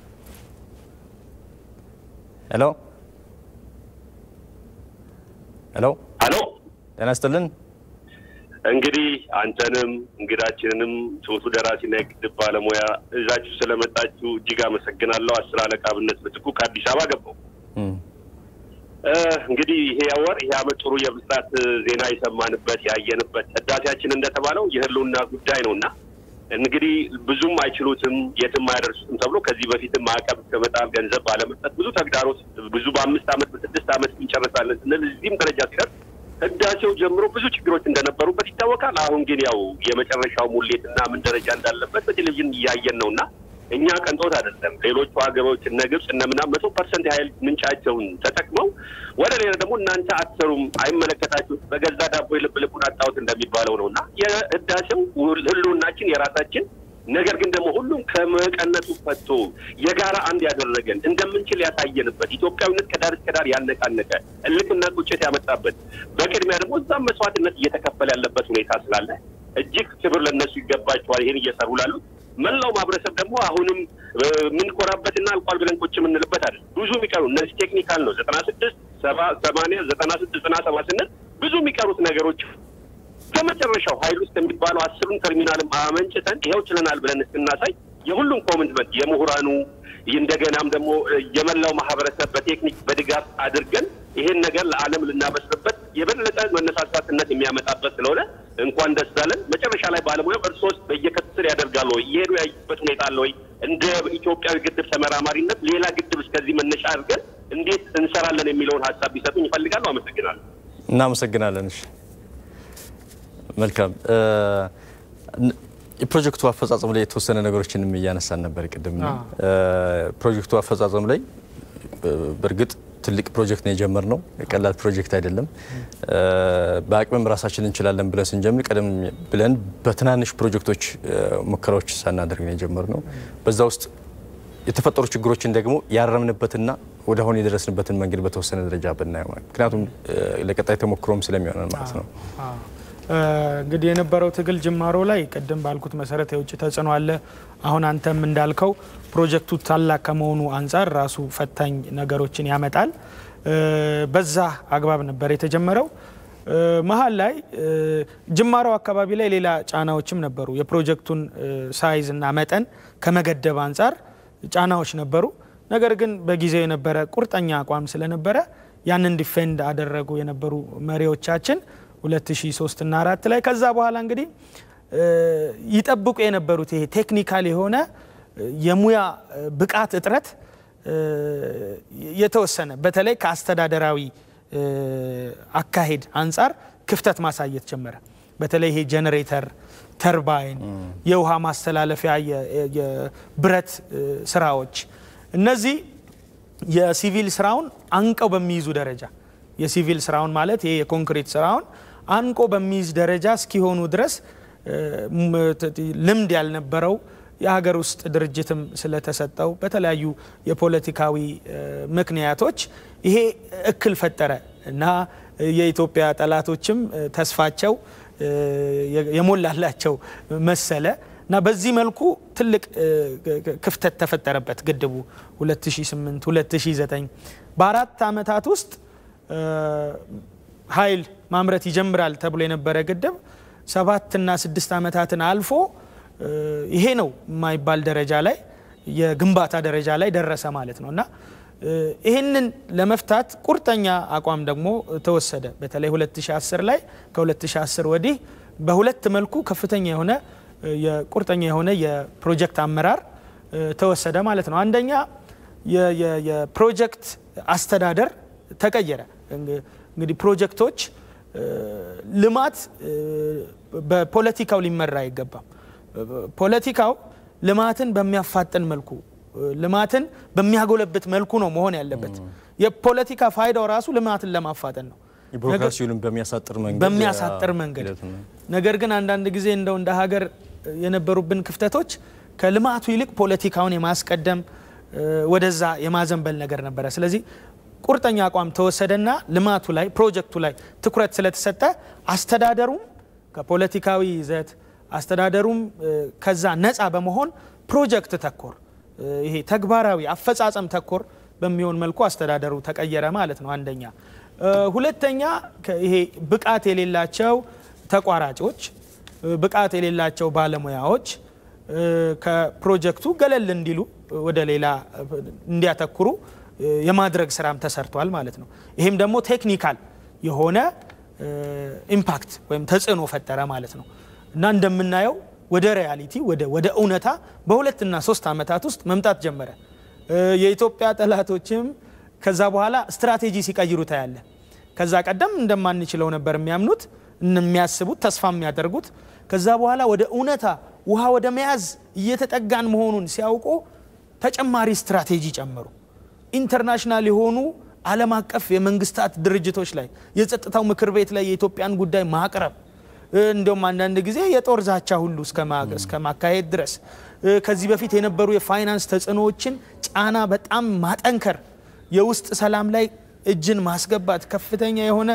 ሄሎ ሄሎ ሄሎ፣ ጤና ይስጥልን። እንግዲህ አንተንም እንግዳችንንም ትሁቱ ደራሲና የግድብ ባለሙያ እዛችሁ ስለመጣችሁ እጅግ አመሰግናለሁ። አስር አለቃ አብነት ምትኩ ከአዲስ አበባ ገባው። እንግዲህ ይሄ ወር ይሄ አመት ጥሩ የብስራት ዜና የሰማንበት ያየንበት ህዳሴያችን እንደተባለው የህልውና ጉዳይ ነው እና እንግዲህ ብዙም አይችሉትም የትም አያደርሱትም ተብሎ ከዚህ በፊትም ማዕቀብ ከመጣል ገንዘብ ባለመስጠት ብዙ ተግዳሮት ብዙ በአምስት አመት በስድስት አመት እንጨርሳለን ስንል እዚህም ደረጃ ሲደርስ ህዳሴው ጀምሮ ብዙ ችግሮች እንደነበሩበት ይታወቃል። አሁን ግን ያው የመጨረሻው ሙሌትና ምን ደረጃ እንዳለበት በቴሌቪዥን እያየን ነው እና እኛ ቀንጦት አይደለም። ሌሎቹ ሀገሮች እነ ግብጽ እነ ምናምን መቶ ፐርሰንት የሀይል ምንጫቸውን ተጠቅመው ወደ ሌላ ደግሞ እናንተ አትሰሩም፣ አይመለከታችሁም፣ በገዛ ዳቦ የልብ ልቡን አጣሁት እንደሚባለው ነው እና የህዳሴው ህልውናችን የራሳችን ነገር ግን ደግሞ ሁሉም ከመቀነቱ ፈቶ የጋራ አንድ ያደረገን እንደምንችል ያሳየንበት ኢትዮጵያዊነት ከዳር እስከ ዳር ያነቃነቀ እልክና ቁጭት ያመጣበት በቅድሚያ ደግሞ እዛም መስዋዕትነት እየተከፈለ ያለበት ሁኔታ ስላለ እጅግ ክብር ለእነሱ ይገባቸዋል። ይህን እየሰሩ ላሉት መላው ማህበረሰብ ደግሞ አሁንም የምንኮራበትና አልቋል ብለን ቁጭ የምንልበት አይደል። ብዙ የሚቀሩ እነዚህ ቴክኒካል ነው። ዘጠና ስድስት ሰባ ሰማንያ ዘጠና ስድስት ዘጠና ሰባ ስንል ብዙ የሚቀሩት ነገሮች ከመጨረሻው ሀይል ውስጥ የሚባለው አስሩን ተርሚናልም አመንጭተን ይኸው ችለናል ብለን እስክናሳይ የሁሉም ኮሚትመንት የምሁራኑ እንደገናም ደግሞ የመላው ማህበረሰብ በቴክኒክ በድጋፍ አድርገን ይሄን ነገር ለዓለም ልናበስርበት የበለጠ መነሳሳትነት የሚያመጣበት ስለሆነ እንኳን ደስ አለን። መጨረሻ ላይ ባለሙያው እርሶስ በየከትስር ያደርጋሉ ወይ እየሄዱ ያዩበት ሁኔታ አለ ወይ? እንደ ኢትዮጵያዊ ግድብ ተመራማሪነት ሌላ ግድብ እስከዚህ መነሻ አድርገን እንዴት እንሰራለን የሚለውን ሀሳብ ቢሰጡኝ ይፈልጋሉ። አመሰግናለሁ። እናመሰግናለን። እሺ መልካም የፕሮጀክቱ አፈጻጸም ላይ የተወሰነ ነገሮችንም እያነሳን ነበር ቅድም። ፕሮጀክቱ አፈጻጸም ላይ በእርግጥ ትልቅ ፕሮጀክት ነው የጀመርነው፣ ቀላል ፕሮጀክት አይደለም። በአቅምም ራሳችን እንችላለን ብለን ስንጀምር ቀደም ብለን በትናንሽ ፕሮጀክቶች ሙከራዎች ሳናደርግ ነው የጀመርነው። በዛ ውስጥ የተፈጠሩ ችግሮችን ደግሞ ያረምንበትና ወደ አሁን የደረስንበትን መንገድ በተወሰነ ደረጃ ብናየው ምክንያቱም ለቀጣይ ተሞክሮም ስለሚሆነን ማለት ነው። እንግዲህ የነበረው ትግል ጅማሮ ላይ ቅድም ባልኩት መሰረት የውጭ ተጽዕኖ አለ። አሁን አንተም እንዳልከው ፕሮጀክቱ ታላቅ ከመሆኑ አንጻር ራሱ ፈታኝ ነገሮችን ያመጣል። በዛ አግባብ ነበር የተጀመረው። መሀል ላይ ጅማሮ አካባቢ ላይ ሌላ ጫናዎችም ነበሩ። የፕሮጀክቱን ሳይዝ እና መጠን ከመገደብ አንጻር ጫናዎች ነበሩ። ነገር ግን በጊዜው የነበረ ቁርጠኛ አቋም ስለነበረ ያንን ዲፌንድ አደረጉ የነበሩ መሪዎቻችን 2003 እና 4 ላይ ከዛ በኋላ እንግዲህ ይጠብቁ የነበሩት ይሄ ቴክኒካል የሆነ የሙያ ብቃት እጥረት የተወሰነ በተለይ ከአስተዳደራዊ አካሄድ አንጻር ክፍተት ማሳየት ጀመረ። በተለይ ይሄ ጄኔሬተር፣ ተርባይን፣ የውሃ ማስተላለፊያ፣ የብረት ስራዎች እነዚህ የሲቪል ስራውን አንቀው በሚይዙ ደረጃ የሲቪል ስራውን ማለት ይሄ የኮንክሪት ስራውን አንቆ በሚይዝ ደረጃ እስኪሆኑ ድረስ ልምድ ያልነበረው የሀገር ውስጥ ድርጅትም ስለተሰጠው በተለያዩ የፖለቲካዊ ምክንያቶች ይሄ እክል ፈጠረ እና የኢትዮጵያ ጠላቶችም ተስፋቸው የሞላላቸው መሰለ እና በዚህ መልኩ ትልቅ ክፍተት ተፈጠረበት ግድቡ 2008 2009 በአራት ዓመታት ውስጥ ኃይል ማምረት ይጀምራል ተብሎ የነበረ ግድብ ሰባትና ስድስት ዓመታትን አልፎ ይሄ ነው የማይባል ደረጃ ላይ የግንባታ ደረጃ ላይ ደረሰ ማለት ነው እና ይህንን ለመፍታት ቁርጠኛ አቋም ደግሞ ተወሰደ። በተለይ 2010 ላይ ከ2010 ወዲህ በሁለት መልኩ ከፍተኛ የሆነ የቁርጠኛ የሆነ የፕሮጀክት አመራር ተወሰደ ማለት ነው። አንደኛ የፕሮጀክት አስተዳደር ተቀየረ። እንግዲህ ፕሮጀክቶች ልማት በፖለቲካው ሊመራ አይገባም። ፖለቲካው ልማትን በሚያፋጥን መልኩ ልማትን በሚያጎለብት መልኩ ነው መሆን ያለበት። የፖለቲካ ፋይዳው ራሱ ልማትን ለማፋጠን ነው፣ ቢሮክራሲውንም በሚያሳጥር መንገድ በሚያሳጥር መንገድ። ነገር ግን አንዳንድ ጊዜ እንደው እንደ ሀገር የነበሩብን ክፍተቶች ከልማቱ ይልቅ ፖለቲካውን የማስቀደም ወደዛ የማዘንበል ነገር ነበረ። ስለዚህ ቁርጠኛ አቋም ተወሰደና ልማቱ ላይ ፕሮጀክቱ ላይ ትኩረት ስለተሰጠ አስተዳደሩም ከፖለቲካዊ ይዘት አስተዳደሩም ከዛ ነፃ በመሆን ፕሮጀክት ተኮር ይሄ ተግባራዊ አፈጻጸም ተኮር በሚሆን መልኩ አስተዳደሩ ተቀየረ ማለት ነው። አንደኛ። ሁለተኛ ይሄ ብቃት የሌላቸው ተቋራጮች፣ ብቃት የሌላቸው ባለሙያዎች ከፕሮጀክቱ ገለል እንዲሉ ወደ ሌላ እንዲያተኩሩ የማድረግ ስራም ተሰርቷል ማለት ነው። ይሄም ደግሞ ቴክኒካል የሆነ ኢምፓክት ወይም ተጽዕኖ ፈጠረ ማለት ነው እና እንደምናየው ወደ ሪያሊቲ ወደ እውነታ በሁለትና ሶስት ዓመታት ውስጥ መምጣት ጀመረ። የኢትዮጵያ ጠላቶችም ከዛ በኋላ ስትራቴጂ ሲቀይሩ ታያለ። ከዛ ቀደም እንደማንችለው ነበር የሚያምኑት የሚያስቡት፣ ተስፋ የሚያደርጉት። ከዛ በኋላ ወደ እውነታ ውሃ ወደ መያዝ እየተጠጋን መሆኑን ሲያውቁ ተጨማሪ ስትራቴጂ ጨመሩ። ኢንተርናሽናል የሆኑ ዓለም አቀፍ የመንግስታት ድርጅቶች ላይ የጸጥታው ምክር ቤት ላይ የኢትዮጵያን ጉዳይ ማቅረብ እንዲሁም አንዳንድ ጊዜ የጦር ዛቻ ሁሉ እስከ ማካሄድ ድረስ ከዚህ በፊት የነበሩ የፋይናንስ ተጽዕኖዎችን ጫና በጣም ማጠንከር፣ የውስጥ ሰላም ላይ እጅን ማስገባት፣ ከፍተኛ የሆነ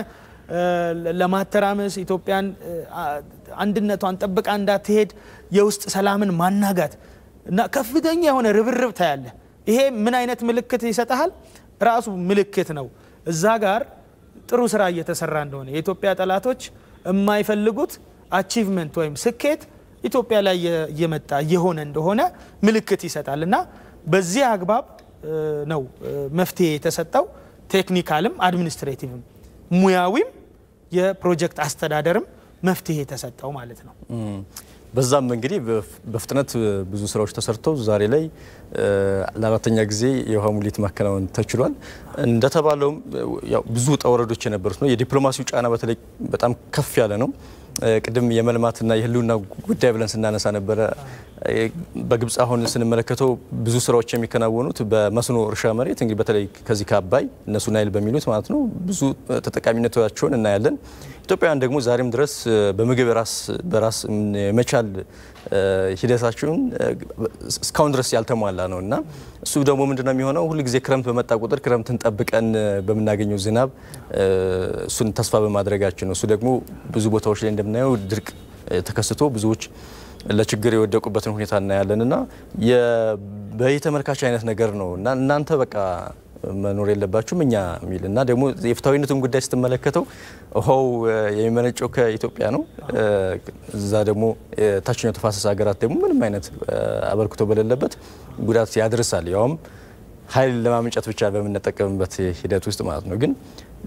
ለማተራመስ ኢትዮጵያን አንድነቷን ጠብቃ እንዳትሄድ የውስጥ ሰላምን ማናጋት እና ከፍተኛ የሆነ ርብርብ ታያለ። ይሄ ምን አይነት ምልክት ይሰጠሃል? ራሱ ምልክት ነው እዛ ጋር ጥሩ ስራ እየተሰራ እንደሆነ የኢትዮጵያ ጠላቶች የማይፈልጉት አቺቭመንት ወይም ስኬት ኢትዮጵያ ላይ እየመጣ እየሆነ እንደሆነ ምልክት ይሰጣል እና በዚህ አግባብ ነው መፍትሄ የተሰጠው። ቴክኒካልም አድሚኒስትሬቲቭም ሙያዊም የፕሮጀክት አስተዳደርም መፍትሄ የተሰጠው ማለት ነው። በዛም እንግዲህ በፍጥነት ብዙ ስራዎች ተሰርተው ዛሬ ላይ ለአራተኛ ጊዜ የውሃ ሙሌት ማከናወን ተችሏል። እንደተባለውም ብዙ ውጣ ወረዶች የነበሩት ነው። የዲፕሎማሲው ጫና በተለይ በጣም ከፍ ያለ ነው። ቅድም የመልማትና የህልውና ጉዳይ ብለን ስናነሳ ነበረ። በግብፅ አሁን ስንመለከተው ብዙ ስራዎች የሚከናወኑት በመስኖ እርሻ መሬት እንግዲህ በተለይ ከዚህ ከአባይ እነሱ ናይል በሚሉት ማለት ነው ብዙ ተጠቃሚነታቸውን እናያለን። ኢትዮጵያውያን ደግሞ ዛሬም ድረስ በምግብ ራስ በራስ የመቻል ሂደታቸውን እስካሁን ድረስ ያልተሟላ ነው እና እሱ ደግሞ ምንድነው የሚሆነው ሁል ጊዜ ክረምት በመጣ ቁጥር ክረምትን ጠብቀን በምናገኘው ዝናብ እሱን ተስፋ በማድረጋችን ነው። እሱ ደግሞ ብዙ ቦታዎች ላይ እንደምናየው ድርቅ ተከስቶ ብዙዎች ለችግር የወደቁበትን ሁኔታ እናያለን እና በየተመልካች አይነት ነገር ነው እና እናንተ በቃ መኖር የለባችሁም እኛ የሚል እና ደግሞ የፍትሐዊነቱን ጉዳይ ስትመለከተው ውሃው የሚመነጨው ከኢትዮጵያ ነው። እዛ ደግሞ የታችኛው ተፋሰስ ሀገራት ደግሞ ምንም አይነት አበርክቶ በሌለበት ጉዳት ያደርሳል። ያውም ኃይል ለማመንጨት ብቻ በምንጠቀምበት ሂደት ውስጥ ማለት ነው ግን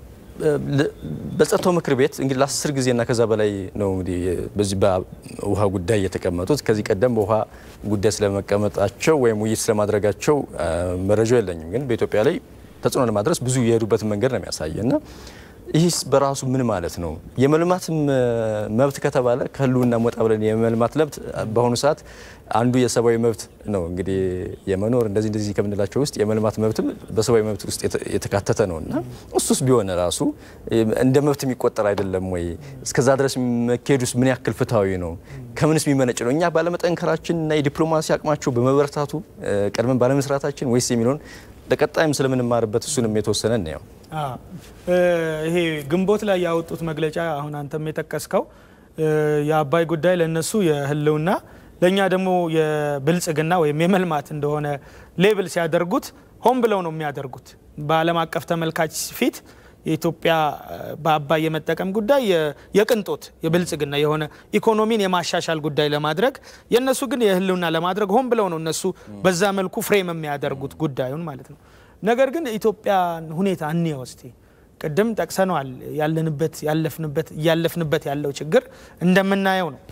በጸጥታው ምክር ቤት እንግዲህ ለአስር ጊዜና ከዛ በላይ ነው እንግዲህ በዚህ በውሃ ጉዳይ የተቀመጡት። ከዚህ ቀደም በውሃ ጉዳይ ስለመቀመጣቸው ወይም ውይይት ስለማድረጋቸው መረጃው የለኝም። ግን በኢትዮጵያ ላይ ተጽዕኖ ለማድረስ ብዙ የሄዱበትን መንገድ ነው የሚያሳየ እና ይህስ በራሱ ምን ማለት ነው? የመልማት መብት ከተባለ ከህልውና ወጣ ብለን የመልማት መብት በአሁኑ ሰዓት አንዱ የሰብአዊ መብት ነው። እንግዲህ የመኖር እንደዚህ እንደዚህ ከምንላቸው ውስጥ የመልማት መብትም በሰብአዊ መብት ውስጥ የተካተተ ነው እና እሱስ ቢሆን ራሱ እንደ መብት የሚቆጠር አይደለም ወይ? እስከዛ ድረስ መካሄዱስ ምን ያክል ፍትሐዊ ነው? ከምንስ የሚመነጭ ነው? እኛ ባለመጠንከራችን እና የዲፕሎማሲ አቅማቸው በመበረታቱ ቀድመን ባለመስራታችን ወይስ የሚለውን ለቀጣይም ስለምንማርበት እሱንም የተወሰነ እናየው። ይሄ ግንቦት ላይ ያወጡት መግለጫ አሁን አንተም የጠቀስከው የአባይ ጉዳይ ለእነሱ የህልውና ለእኛ ደግሞ የብልጽግና ወይም የመልማት እንደሆነ ሌብል ሲያደርጉት ሆን ብለው ነው የሚያደርጉት። በዓለም አቀፍ ተመልካች ፊት የኢትዮጵያ በአባይ የመጠቀም ጉዳይ የቅንጦት የብልጽግና የሆነ ኢኮኖሚን የማሻሻል ጉዳይ ለማድረግ የእነሱ ግን የህልውና ለማድረግ ሆን ብለው ነው እነሱ በዛ መልኩ ፍሬም የሚያደርጉት ጉዳዩን ማለት ነው። ነገር ግን ኢትዮጵያን ሁኔታ እንየው እስቲ። ቅድም ጠቅሰነዋል። ያለንበት ያለፍንበት እያለፍንበት ያለው ችግር እንደምናየው ነው።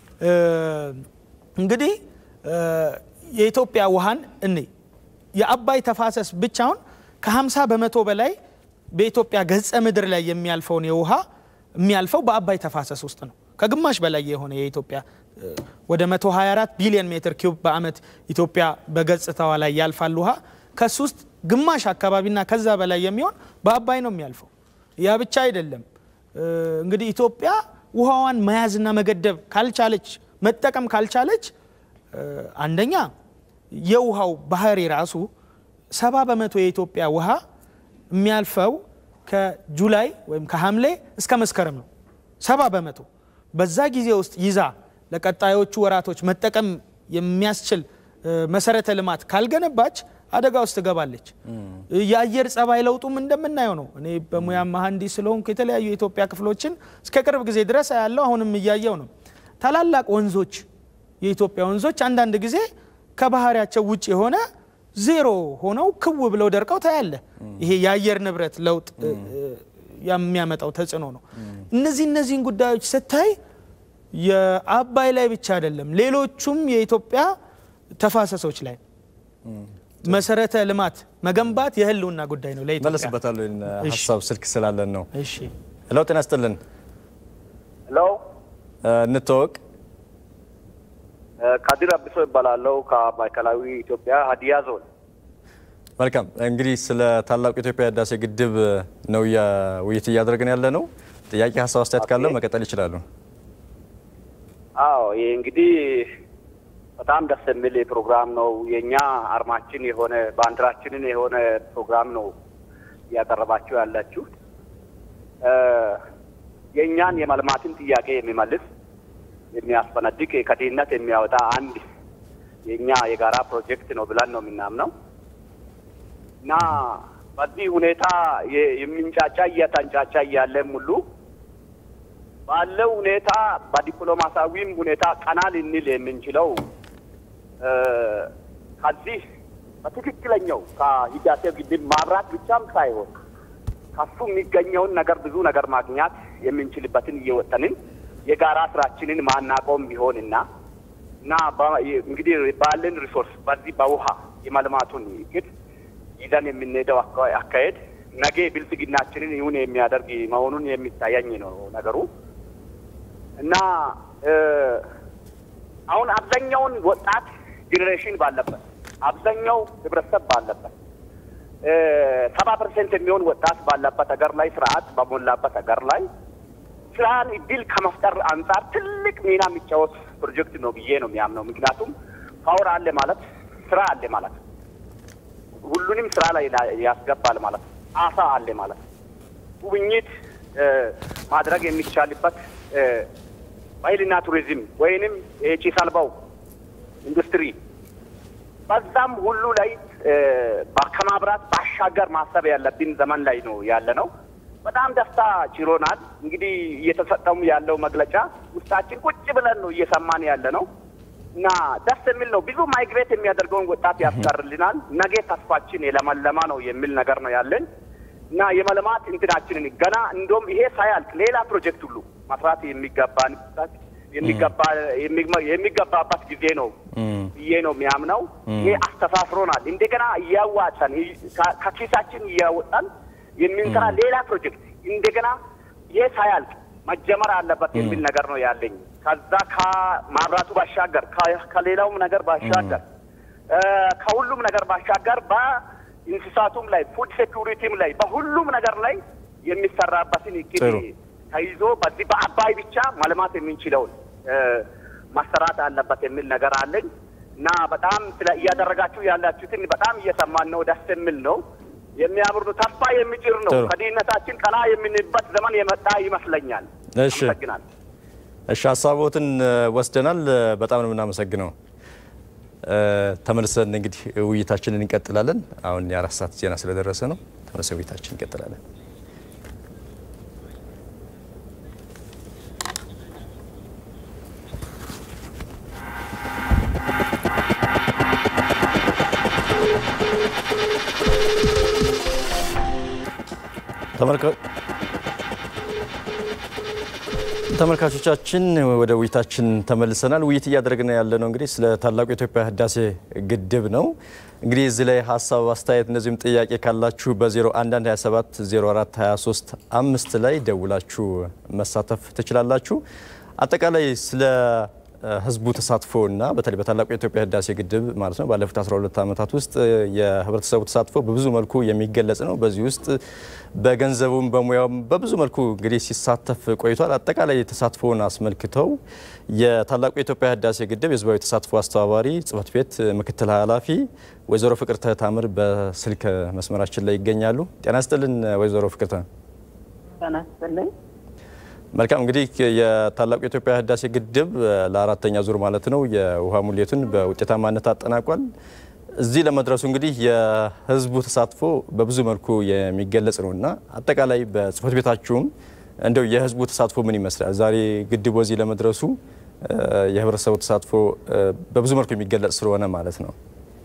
እንግዲህ የኢትዮጵያ ውሃን እኔ የአባይ ተፋሰስ ብቻውን ከ50 በመቶ በላይ በኢትዮጵያ ገጸ ምድር ላይ የሚያልፈውን የውሃ የሚያልፈው በአባይ ተፋሰስ ውስጥ ነው። ከግማሽ በላይ የሆነ የኢትዮጵያ ወደ 124 ቢሊዮን ሜትር ኪዩብ በአመት ኢትዮጵያ በገጽታዋ ላይ ያልፋል ውሃ። ከሱ ውስጥ ግማሽ አካባቢና ከዛ በላይ የሚሆን በአባይ ነው የሚያልፈው። ያ ብቻ አይደለም። እንግዲህ ኢትዮጵያ ውሃዋን መያዝና መገደብ ካልቻለች፣ መጠቀም ካልቻለች አንደኛ የውሃው ባህሪ ራሱ ሰባ በመቶ የኢትዮጵያ ውሃ የሚያልፈው ከጁላይ ወይም ከሐምሌ እስከ መስከረም ነው። ሰባ በመቶ በዛ ጊዜ ውስጥ ይዛ ለቀጣዮቹ ወራቶች መጠቀም የሚያስችል መሰረተ ልማት ካልገነባች አደጋ ውስጥ ትገባለች። የአየር ጸባይ ለውጡም እንደምናየው ነው። እኔ በሙያ መሐንዲስ ስለሆንኩ የተለያዩ የኢትዮጵያ ክፍሎችን እስከ ቅርብ ጊዜ ድረስ ያለው አሁንም እያየው ነው። ታላላቅ ወንዞች የኢትዮጵያ ወንዞች አንዳንድ ጊዜ ከባህሪያቸው ውጭ የሆነ ዜሮ ሆነው ክው ብለው ደርቀው ታያለ። ይሄ የአየር ንብረት ለውጥ የሚያመጣው ተጽዕኖ ነው። እነዚህ እነዚህን ጉዳዮች ስታይ የአባይ ላይ ብቻ አይደለም፣ ሌሎቹም የኢትዮጵያ ተፋሰሶች ላይ መሰረተ ልማት መገንባት የህልውና ጉዳይ ነው ለኢትዮጵያ። መለስበታለሁ ሀሳብ ስልክ ስላለን ነው። እሺ፣ ሄሎ፣ ጤና ይስጥልን። ሄሎ፣ እንተዋወቅ። ካዲር አብሶ ይባላለው ከማዕከላዊ ኢትዮጵያ ሀዲያ ዞን። መልካም እንግዲህ ስለ ታላቁ የኢትዮጵያ ህዳሴ ግድብ ነው ውይይት እያደረግን ያለ ነው። ጥያቄ፣ ሀሳብ፣ አስተያየት ካለው መቀጠል ይችላሉ። አዎ ይህ እንግዲህ በጣም ደስ የሚል ፕሮግራም ነው። የእኛ አርማችን የሆነ ባንዲራችንን የሆነ ፕሮግራም ነው እያቀረባችሁ ያላችሁ። የእኛን የመልማትን ጥያቄ የሚመልስ የሚያስፈነድቅ ከድህነት የሚያወጣ አንድ የእኛ የጋራ ፕሮጀክት ነው ብለን ነው የምናምነው እና በዚህ ሁኔታ የሚንጫጫ እየተንጫጫ እያለም ሁሉ ባለው ሁኔታ በዲፕሎማሲያዊም ሁኔታ ቀና ልንል የምንችለው ከዚህ በትክክለኛው ከህዳሴው ግድብ ማብራት ብቻም ሳይሆን ከሱ የሚገኘውን ነገር ብዙ ነገር ማግኛት የምንችልበትን እየወጠንን የጋራ ስራችንን ማናቆም ቢሆንና እና እንግዲህ ባለን ሪሶርስ በዚህ በውሃ የማልማቱን እቅድ ይዘን የምንሄደው አካሄድ ነገ ብልጽግናችንን ይሁን የሚያደርግ መሆኑን የሚታየኝ ነው ነገሩ እና አሁን አብዛኛውን ወጣት ጄኔሬሽን ባለበት አብዛኛው ህብረተሰብ ባለበት ሰባ ፐርሰንት የሚሆን ወጣት ባለበት ሀገር ላይ ስርዓት በሞላበት ሀገር ላይ ስራን እድል ከመፍጠር አንጻር ትልቅ ሚና የሚጫወት ፕሮጀክት ነው ብዬ ነው የሚያምነው። ምክንያቱም ፓወር አለ ማለት ስራ አለ ማለት ሁሉንም ስራ ላይ ያስገባል ማለት አሳ አለ ማለት ጉብኝት ማድረግ የሚቻልበት ባህልና ቱሪዝም ወይንም ጭስ አልባው ኢንዱስትሪ በዛም ሁሉ ላይ ከማብራት ባሻገር ማሰብ ያለብን ዘመን ላይ ነው ያለ ነው። በጣም ደስታ ችሮናል። እንግዲህ እየተሰጠውም ያለው መግለጫ ውስጣችን ቁጭ ብለን ነው እየሰማን ያለ ነው እና ደስ የሚል ነው። ብዙ ማይግሬት የሚያደርገውን ወጣት ያስቀርልናል። ነገ ተስፋችን የለመለማ ነው የሚል ነገር ነው ያለን እና የመልማት እንትናችንን ገና እንደውም ይሄ ሳያልቅ ሌላ ፕሮጀክት ሁሉ መስራት የሚገባን የሚገባበት ጊዜ ነው ብዬ ነው የሚያምነው። ይሄ አስተሳስሮናል። እንደገና እያዋጫን ከኪሳችን እያወጣን የምንሰራ ሌላ ፕሮጀክት እንደገና ይሄ ሳያልቅ መጀመር አለበት የሚል ነገር ነው ያለኝ። ከዛ ከማብራቱ ባሻገር ከሌላውም ነገር ባሻገር ከሁሉም ነገር ባሻገር በእንስሳቱም ላይ ፉድ ሴኩሪቲም ላይ በሁሉም ነገር ላይ የሚሰራበትን እቅድ ተይዞ በዚህ በአባይ ብቻ ማልማት የምንችለውን ማሰራት አለበት የሚል ነገር አለኝ እና በጣም ስለ እያደረጋችሁ ያላችሁትን በጣም እየሰማን ነው። ደስ የሚል ነው። የሚያምር ነው። ተስፋ የሚጭር ነው። ከድህነታችን ቀና የምንበት ዘመን የመጣ ይመስለኛል። እሺ፣ እሺ፣ ሀሳቦትን ወስደናል። በጣም ነው የምናመሰግነው። ተመልሰን እንግዲህ ውይይታችንን እንቀጥላለን። አሁን የአራት ሰዓት ዜና ስለደረሰ ነው። ተመልሰን ውይይታችን እንቀጥላለን። ተመልካቾቻችን ወደ ውይይታችን ተመልሰናል። ውይይት እያደረግን ያለ ነው እንግዲህ ስለ ታላቁ የኢትዮጵያ ህዳሴ ግድብ ነው። እንግዲህ እዚህ ላይ ሀሳብ፣ አስተያየት እንደዚሁም ጥያቄ ካላችሁ በ011227 04 23 አምስት ላይ ደውላችሁ መሳተፍ ትችላላችሁ። አጠቃላይ ስለ ህዝቡ ተሳትፎ እና በተለይ በታላቁ የኢትዮጵያ ህዳሴ ግድብ ማለት ነው ባለፉት 12 ዓመታት ውስጥ የህብረተሰቡ ተሳትፎ በብዙ መልኩ የሚገለጽ ነው። በዚህ ውስጥ በገንዘቡም በሙያውም በብዙ መልኩ እንግዲህ ሲሳተፍ ቆይቷል። አጠቃላይ ተሳትፎውን አስመልክተው የታላቁ የኢትዮጵያ ህዳሴ ግድብ የህዝባዊ ተሳትፎ አስተባባሪ ጽህፈት ቤት ምክትል ኃላፊ ወይዘሮ ፍቅርተ ታምር በስልክ መስመራችን ላይ ይገኛሉ። ጤና ይስጥልን ወይዘሮ ፍቅርተ። ጤና ይስጥልኝ። መልካም እንግዲህ የታላቁ የኢትዮጵያ ህዳሴ ግድብ ለአራተኛ ዙር ማለት ነው የውሃ ሙሌቱን በውጤታማነት አጠናቋል። እዚህ ለመድረሱ እንግዲህ የህዝቡ ተሳትፎ በብዙ መልኩ የሚገለጽ ነው እና አጠቃላይ በጽህፈት ቤታችሁም እንደው የህዝቡ ተሳትፎ ምን ይመስላል? ዛሬ ግድቡ እዚህ ለመድረሱ የህብረተሰቡ ተሳትፎ በብዙ መልኩ የሚገለጽ ስለሆነ ማለት ነው።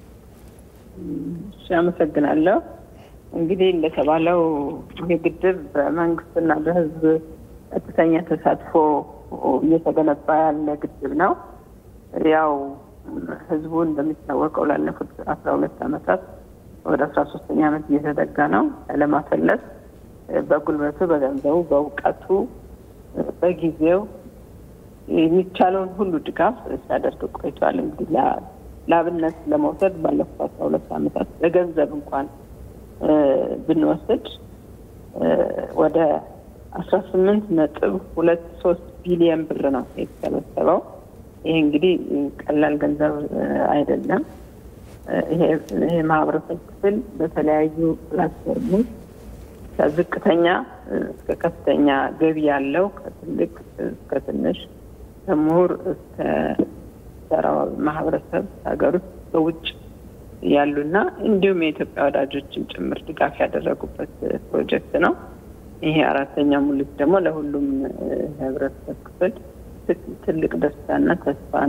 እሺ፣ አመሰግናለሁ። እንግዲህ እንደተባለው ይህ ግድብ በመንግስትና በህዝብ ቀጥተኛ ተሳትፎ እየተገነባ ያለ ግድብ ነው። ያው ህዝቡ እንደሚታወቀው ላለፉት አስራ ሁለት ዓመታት ወደ አስራ ሶስተኛ ዓመት እየተጠጋ ነው ለማፈለስ በጉልበቱ፣ በገንዘቡ፣ በእውቀቱ፣ በጊዜው የሚቻለውን ሁሉ ድጋፍ ሲያደርግ ቆይቷል። እንግዲህ ለአብነት ለመውሰድ ባለፉት አስራ ሁለት ዓመታት በገንዘብ እንኳን ብንወስድ ወደ አስራ ስምንት ነጥብ ሁለት ሶስት ቢሊየን ብር ነው የተሰበሰበው። ይሄ እንግዲህ ቀላል ገንዘብ አይደለም። ይሄ ማህበረሰብ ክፍል በተለያዩ ፕላትፎርሞች ከዝቅተኛ እስከ ከፍተኛ ገቢ ያለው ከትልቅ እስከ ትንሽ ከምሁር እስከ ተራው ማህበረሰብ ሀገር ውስጥ በውጭ ያሉና እንዲሁም የኢትዮጵያ ወዳጆችን ጭምር ድጋፍ ያደረጉበት ፕሮጀክት ነው። ይሄ አራተኛ ሙሉት ደግሞ ለሁሉም ህብረተሰብ ክፍል ትልቅ ደስታና ተስፋን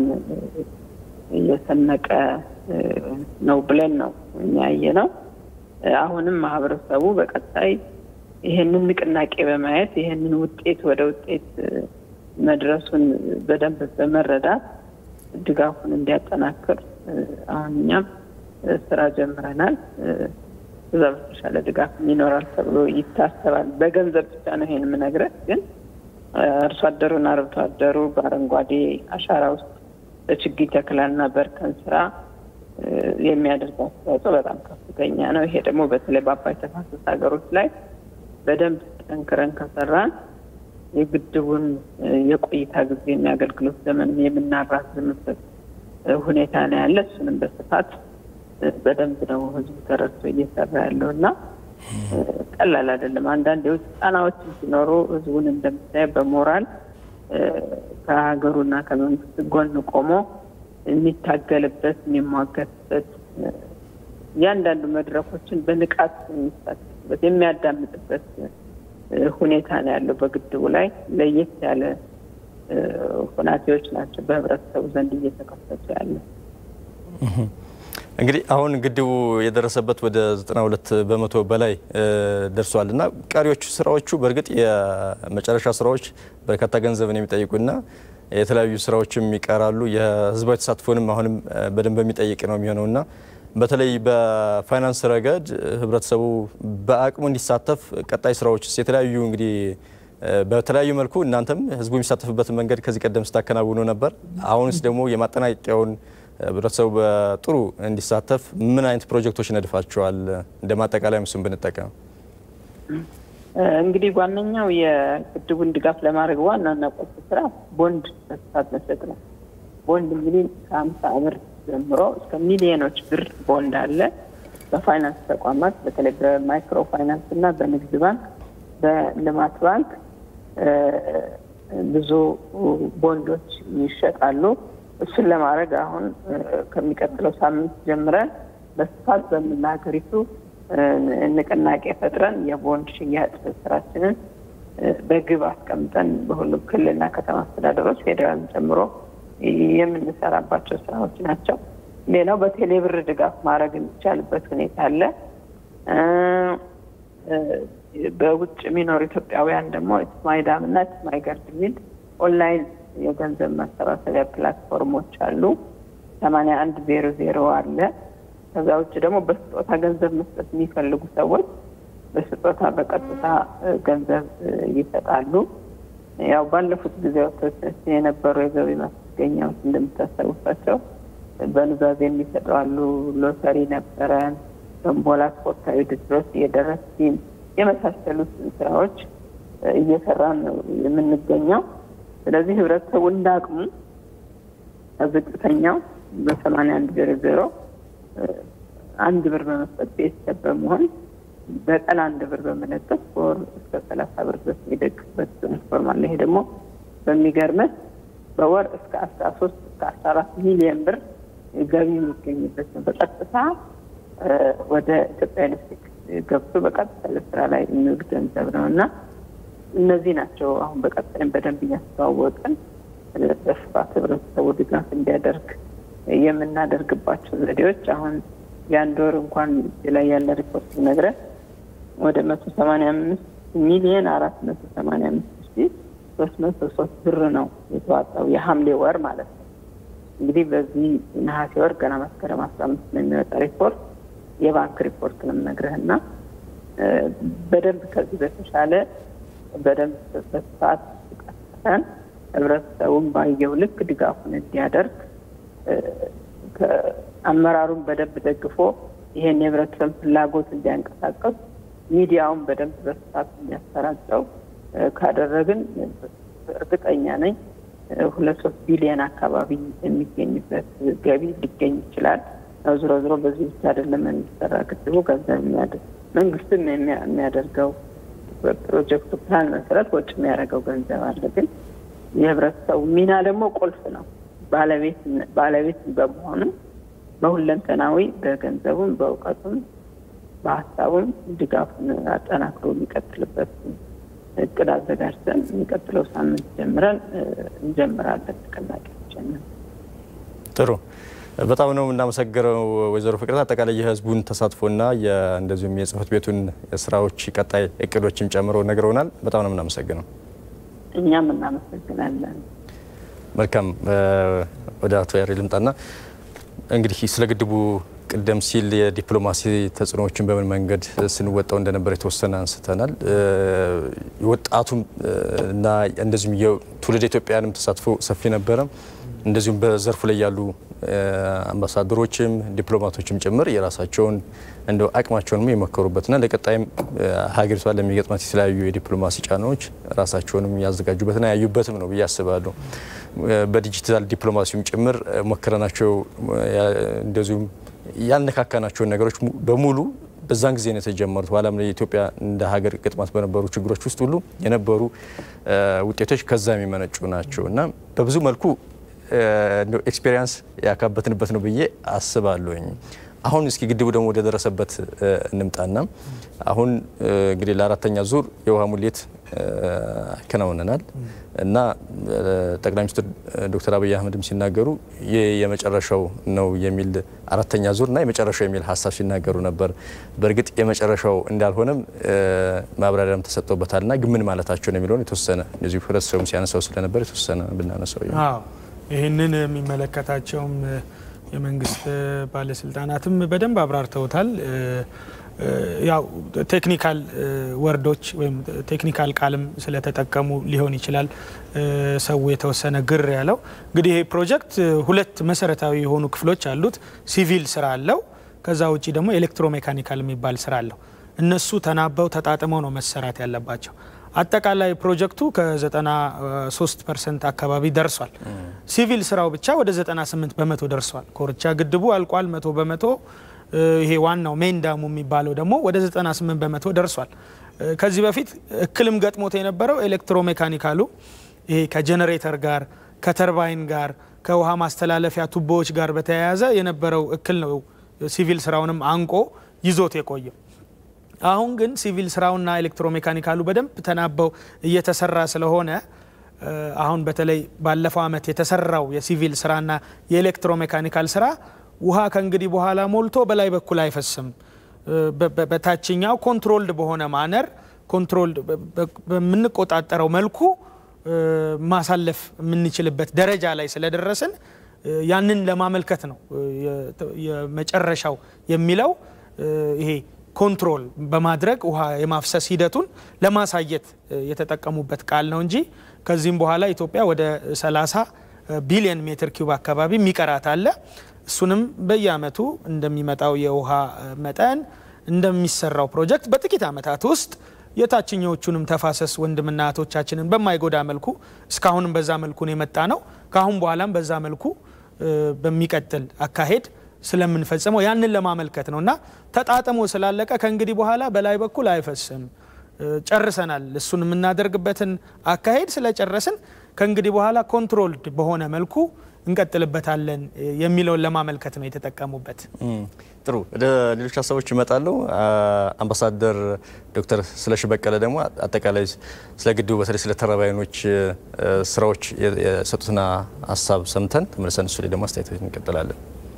እየሰነቀ ነው ብለን ነው እኛ ያየ ነው። አሁንም ማህበረሰቡ በቀጣይ ይህንን ንቅናቄ በማየት ይህንን ውጤት ወደ ውጤት መድረሱን በደንብ በመረዳት ድጋፉን እንዲያጠናክር አሁን እኛም ስራ ጀምረናል። እዛ በተሻለ ድጋፍ ይኖራል ተብሎ ይታሰባል። በገንዘብ ብቻ ነው ይሄን የምነግረህ። ግን አርሶ አደሩን አርብቶ አደሩ በአረንጓዴ አሻራ ውስጥ በችግኝ ተክላና በእርከን ስራ የሚያደርገው አስተዋጽኦ በጣም ከፍተኛ ነው። ይሄ ደግሞ በተለይ በአባይ ተፋሰስ ሀገሮች ላይ በደንብ ጠንክረን ከሰራን የግድቡን የቆይታ ጊዜ የሚያገልግሎት ዘመን የምናራዝምበት ሁኔታ ነው ያለ። እሱንም በስፋት በደንብ ነው ህዝቡ ተረድቶ እየሰራ ያለው እና ቀላል አይደለም። አንዳንድ የውጭ ጫናዎችን ሲኖሩ ህዝቡን እንደምታየ በሞራል ከሀገሩና ከመንግስት ጎን ቆሞ የሚታገልበት የሚሟገትበት እያንዳንዱ መድረኮችን በንቃት የሚሳተፍበት የሚያዳምጥበት ሁኔታ ነው ያለው። በግድቡ ላይ ለየት ያለ ሁናቴዎች ናቸው በህብረተሰቡ ዘንድ እየተከሰቱ ያለ። እንግዲህ አሁን ግድቡ የደረሰበት ወደ 92 በመቶ በላይ ደርሷል እና ቀሪዎቹ ስራዎቹ በእርግጥ የመጨረሻ ስራዎች በርካታ ገንዘብን የሚጠይቁና የተለያዩ ስራዎችም ይቀራሉ። የህዝባዊ ተሳትፎንም አሁንም በደንብ የሚጠይቅ ነው የሚሆነው እና በተለይ በፋይናንስ ረገድ ህብረተሰቡ በአቅሙ እንዲሳተፍ ቀጣይ ስራዎች የተለያዩ እንግዲህ በተለያዩ መልኩ እናንተም ህዝቡ የሚሳተፍበትን መንገድ ከዚህ ቀደም ስታከናውኑ ነበር። አሁንስ ደግሞ የማጠናቀቂያውን ህብረተሰቡ በጥሩ እንዲሳተፍ ምን አይነት ፕሮጀክቶች ነድፋቸዋል? እንደ ማጠቃላይ ምስም ብንጠቀም እንግዲህ ዋነኛው የግድቡን ድጋፍ ለማድረግ ዋናና ቁልፍ ስራ ቦንድ በስፋት መሰጥ ነው። ቦንድ እንግዲህ ከሀምሳ ብር ጀምሮ እስከ ሚሊዮኖች ብር ቦንድ አለ። በፋይናንስ ተቋማት በተለይ በማይክሮ ፋይናንስ እና በንግድ ባንክ፣ በልማት ባንክ ብዙ ቦንዶች ይሸጣሉ። እሱን ለማድረግ አሁን ከሚቀጥለው ሳምንት ጀምረን በስፋት በመላ ሀገሪቱ ንቅናቄ ፈጥረን የቦንድ ሽያጭ ስራችንን በግብ አስቀምጠን በሁሉም ክልልና ከተማ አስተዳደሮች ፌዴራልን ጨምሮ የምንሰራባቸው ስራዎች ናቸው። ሌላው በቴሌብር ድጋፍ ማድረግ የሚቻልበት ሁኔታ አለ። በውጭ የሚኖሩ ኢትዮጵያውያን ደግሞ ኢትስማይ ዳም እና ኢትስማይ ገርድ የሚል ኦንላይን የገንዘብ ማሰባሰቢያ ፕላትፎርሞች አሉ። ሰማንያ አንድ ዜሮ ዜሮ አለ። ከዛ ውጭ ደግሞ በስጦታ ገንዘብ መስጠት የሚፈልጉ ሰዎች በስጦታ በቀጥታ ገንዘብ ይሰጣሉ። ያው ባለፉት ጊዜያቶች የነበሩ የገቢ ማስገኛዎች እንደምታስታውሳቸው በኑዛዜ የሚሰጡ አሉ። ሎተሪ ነበረን፣ በምቦላ ስፖርታዊ ውድድሮች፣ የደረት ቲም የመሳሰሉት ስራዎች እየሰራን ነው የምንገኘው። ስለዚህ ህብረተሰቡ እንዳቅሙ ዝቅተኛው በሰማንያ አንድ ዜሮ ዜሮ አንድ ብር በመስጠት ቤተሰብ በመሆን በቀን አንድ ብር በመለጠፍ በወር እስከ ሰላሳ ብር ድረስ የሚደግፍበት ፕላትፎርም አለ። ይሄ ደግሞ በሚገርመት በወር እስከ አስራ ሶስት እስከ አስራ አራት ሚሊዮን ብር ገቢ የሚገኝበት ነው። በቀጥታ ወደ ኢትዮጵያ ኤሌክትሪክ ገብቶ በቀጥታ ለስራ ላይ የሚውል ገንዘብ ነው እና እነዚህ ናቸው አሁን በቀጣይም በደንብ እያስተዋወቅን በስፋት ህብረተሰቡ ድጋፍ እንዲያደርግ የምናደርግባቸው ዘዴዎች አሁን የአንድ ወር እንኳን ላይ ያለ ሪፖርት ነግረን ወደ መቶ ሰማንያ አምስት ሚሊየን አራት መቶ ሰማንያ አምስት ሺ ሶስት መቶ ሶስት ብር ነው የተዋጣው የሐምሌ ወር ማለት ነው። እንግዲህ በዚህ ነሐሴ ወር ገና መስከረም አስራ አምስት ነው የሚወጣ ሪፖርት የባንክ ሪፖርት ነው የምነግርህና በደንብ ከዚህ በተሻለ በደንብ በስፋት ቀስቀሰን ህብረተሰቡን ባየው ልክ ድጋፉን እንዲያደርግ አመራሩን በደንብ ደግፎ ይሄን የህብረተሰብ ፍላጎት እንዲያንቀሳቀስ ሚዲያውን በደንብ በስፋት እንዲያሰራጨው ካደረግን እርግጠኛ ነኝ ሁለት ሶስት ቢሊዮን አካባቢ የሚገኝበት ገቢ ሊገኝ ይችላል። ያው ዝሮ ዝሮ በዚህ ብቻ አይደለም የሚሰራ ግድቡ ገንዘብ የሚያደርግ መንግስትም የሚያደርገው በፕሮጀክቱ ፕላን መሰረት ወጪ የሚያደርገው ገንዘብ አለ። ግን የህብረተሰቡ ሚና ደግሞ ቁልፍ ነው። ባለቤት በመሆኑ በሁለንተናዊ በገንዘቡም፣ በእውቀቱም፣ በሀሳቡም ድጋፉን አጠናክሮ የሚቀጥልበት እቅድ አዘጋጅተን የሚቀጥለው ሳምንት ጀምረን እንጀምራለን ንቅናቄያችን። ጥሩ በጣም ነው የምናመሰግነው ወይዘሮ ፍቅረት አጠቃላይ የህዝቡን ተሳትፎና እንደዚሁም የጽህፈት ቤቱን ስራዎች ቀጣይ እቅዶችም ጨምሮ ነግረውናል። በጣም ነው የምናመሰግነው። እኛም እናመሰግናለን። መልካም ወደ አቶ ያሬ ልምጣና እንግዲህ ስለ ግድቡ ቀደም ሲል የዲፕሎማሲ ተጽዕኖዎችን በምን መንገድ ስንወጣው እንደነበር የተወሰነ አንስተናል። የወጣቱም እና እንደዚሁም የትውልድ ኢትዮጵያውያንም ተሳትፎ ሰፊ ነበረ። እንደዚሁም በዘርፉ ላይ ያሉ አምባሳደሮችም ዲፕሎማቶችም ጭምር የራሳቸውን እንደው አቅማቸውንም የመከሩበትና ለቀጣይም ሀገሪቷ ለሚገጥማት የተለያዩ የዲፕሎማሲ ጫናዎች ራሳቸውንም ያዘጋጁበትና ያዩበትም ነው ብዬ አስባለሁ። በዲጂታል ዲፕሎማሲውም ጭምር ሞክረናቸው እንደዚሁም ያልነካካናቸውን ነገሮች በሙሉ በዛን ጊዜ ነው የተጀመሩት። በኋላም ላይ የኢትዮጵያ እንደ ሀገር ገጥማት በነበሩ ችግሮች ውስጥ ሁሉ የነበሩ ውጤቶች ከዛ የሚመነጩ ናቸው እና በብዙ መልኩ ኤክስፔሪንስ ያካበትንበት ነው ብዬ አስባለሁኝ። አሁን እስኪ ግድቡ ደግሞ ወደ ደረሰበት እንምጣና አሁን እንግዲህ ለአራተኛ ዙር የውሃ ሙሌት አከናውነናል እና ጠቅላይ ሚኒስትር ዶክተር አብይ አህመድም ሲናገሩ ይህ የመጨረሻው ነው የሚል አራተኛ ዙር እና የመጨረሻው የሚል ሀሳብ ሲናገሩ ነበር። በእርግጥ የመጨረሻው እንዳልሆነም ማብራሪያም ተሰጥቶበታል እና ግን ምን ማለታቸው ነው የሚለውን የተወሰነ እንደዚሁ ህብረተሰቡም ሲያነሳው ስለነበር የተወሰነ ብናነሳው ይህንን የሚመለከታቸውም የመንግስት ባለስልጣናትም በደንብ አብራርተውታል። ያው ቴክኒካል ወርዶች ወይም ቴክኒካል ቃልም ስለተጠቀሙ ሊሆን ይችላል ሰው የተወሰነ ግር ያለው። እንግዲህ ይሄ ፕሮጀክት ሁለት መሰረታዊ የሆኑ ክፍሎች አሉት። ሲቪል ስራ አለው። ከዛ ውጭ ደግሞ ኤሌክትሮሜካኒካል የሚባል ስራ አለው። እነሱ ተናበው ተጣጥመው ነው መሰራት ያለባቸው። አጠቃላይ ፕሮጀክቱ ከ93 ፐርሰንት አካባቢ ደርሷል። ሲቪል ስራው ብቻ ወደ 98 በመቶ ደርሷል። ኮርቻ ግድቡ አልቋል መቶ በመቶ ይሄ ዋናው ሜን ዳሙ የሚባለው ደግሞ ወደ 98 በመቶ ደርሷል። ከዚህ በፊት እክልም ገጥሞት የነበረው ኤሌክትሮሜካኒካሉ ይሄ ከጀኔሬተር ጋር ከተርባይን ጋር ከውሃ ማስተላለፊያ ቱቦዎች ጋር በተያያዘ የነበረው እክል ነው ሲቪል ስራውንም አንቆ ይዞት የቆየው። አሁን ግን ሲቪል ስራውና ኤሌክትሮሜካኒካሉ በደንብ ተናበው እየተሰራ ስለሆነ አሁን በተለይ ባለፈው ዓመት የተሰራው የሲቪል ስራና የኤሌክትሮሜካኒካል ስራ ውሃ ከእንግዲህ በኋላ ሞልቶ በላይ በኩል አይፈስም። በታችኛው ኮንትሮልድ በሆነ ማነር ኮንትሮልድ በምንቆጣጠረው መልኩ ማሳለፍ የምንችልበት ደረጃ ላይ ስለደረስን ያንን ለማመልከት ነው የመጨረሻው የሚለው ይሄ ኮንትሮል በማድረግ ውሃ የማፍሰስ ሂደቱን ለማሳየት የተጠቀሙበት ቃል ነው እንጂ ከዚህም በኋላ ኢትዮጵያ ወደ 30 ቢሊዮን ሜትር ኪዩብ አካባቢ የሚቀራት አለ። እሱንም በየአመቱ እንደሚመጣው የውሃ መጠን እንደሚሰራው ፕሮጀክት በጥቂት ዓመታት ውስጥ የታችኛዎቹንም ተፋሰስ ወንድምና እህቶቻችንን በማይጎዳ መልኩ እስካሁንም በዛ መልኩ ነው የመጣ ነው። ከአሁን በኋላም በዛ መልኩ በሚቀጥል አካሄድ ስለምንፈጽመው ያንን ለማመልከት ነው እና ተጣጥሞ ስላለቀ ከእንግዲህ በኋላ በላይ በኩል አይፈስም፣ ጨርሰናል። እሱን የምናደርግበትን አካሄድ ስለጨረስን ከእንግዲህ በኋላ ኮንትሮልድ በሆነ መልኩ እንቀጥልበታለን የሚለውን ለማመልከት ነው የተጠቀሙበት። ጥሩ፣ ወደ ሌሎች ሀሳቦች ይመጣሉ። አምባሳደር ዶክተር ስለሺ በቀለ ደግሞ አጠቃላይ ስለ ግድቡ በተለይ ስለ ተርባይኖች ስራዎች የሰጡትን ሀሳብ ሰምተን ተመልሰን እሱ ላይ ደግሞ አስተያየቶች እንቀጥላለን።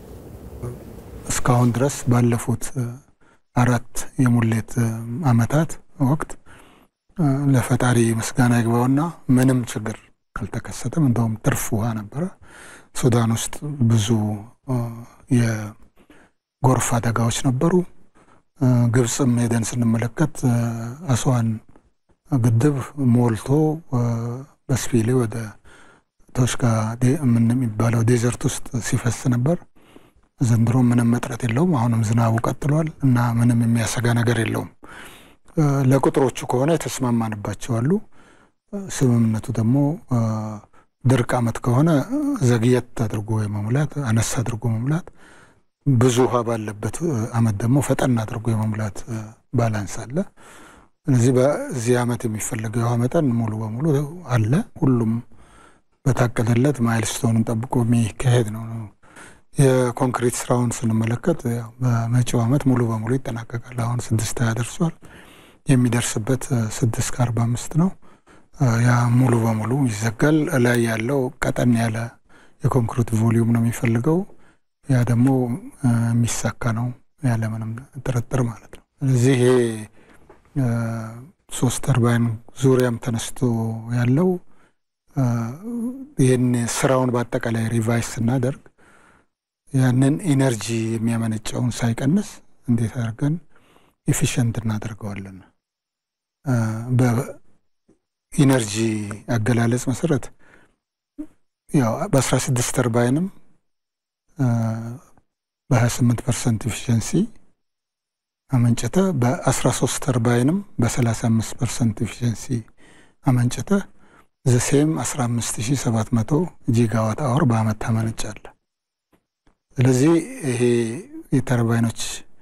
እስካሁን ድረስ ባለፉት አራት የሙሌት አመታት ወቅት ለፈጣሪ ምስጋና ይግባውና ምንም ችግር አልተከሰተም። እንደውም ትርፍ ውሃ ነበረ። ሱዳን ውስጥ ብዙ የጎርፍ አደጋዎች ነበሩ። ግብፅም ሄደን ስንመለከት አስዋን ግድብ ሞልቶ በስፒሌ ወደ ቶሽካ የሚባለው ዴዘርት ውስጥ ሲፈስ ነበር። ዘንድሮ ምንም እጥረት የለውም። አሁንም ዝናቡ ቀጥሏል እና ምንም የሚያሰጋ ነገር የለውም። ለቁጥሮቹ ከሆነ የተስማማንባቸው አሉ። ስምምነቱ ደግሞ ድርቅ አመት ከሆነ ዘግየት አድርጎ የመሙላት አነስ አድርጎ መሙላት፣ ብዙ ውሃ ባለበት አመት ደግሞ ፈጠን አድርጎ የመሙላት ባላንስ አለ። ስለዚህ በዚህ ዓመት የሚፈለገው የውሃ መጠን ሙሉ በሙሉ አለ። ሁሉም በታቀደለት ማይልስቶንን ጠብቆ የሚካሄድ ነው። የኮንክሪት ስራውን ስንመለከት በመጪው ዓመት ሙሉ በሙሉ ይጠናቀቃል። አሁን ስድስት ሀያ ደርሷል። የሚደርስበት ስድስት ከአርባ አምስት ነው። ያ ሙሉ በሙሉ ይዘጋል። ላይ ያለው ቀጠን ያለ የኮንክሪት ቮሊዩም ነው የሚፈልገው። ያ ደግሞ የሚሳካ ነው ያለምንም ጥርጥር ማለት ነው። ስለዚህ ይሄ ሶስት ተርባይን ዙሪያም ተነስቶ ያለው ይህን ስራውን በአጠቃላይ ሪቫይስ ስናደርግ ያንን ኢነርጂ የሚያመነጨውን ሳይቀንስ እንዴት አድርገን ኤፊሽንት እናደርገዋለን። በኢነርጂ አገላለጽ መሰረት ያው በአስራ ስድስት ተርባይንም በሀያ ስምንት ፐርሰንት ኤፊሽንሲ አመንጭተ በአስራ ሶስት ተርባይንም በሰላሳ አምስት ፐርሰንት ኤፊሽንሲ አመንጭተ ዘሴም አስራ አምስት ሺ ሰባት መቶ ጂጋዋት አወር በአመት ታመነጫለ። ስለዚህ ይሄ የተርባይኖች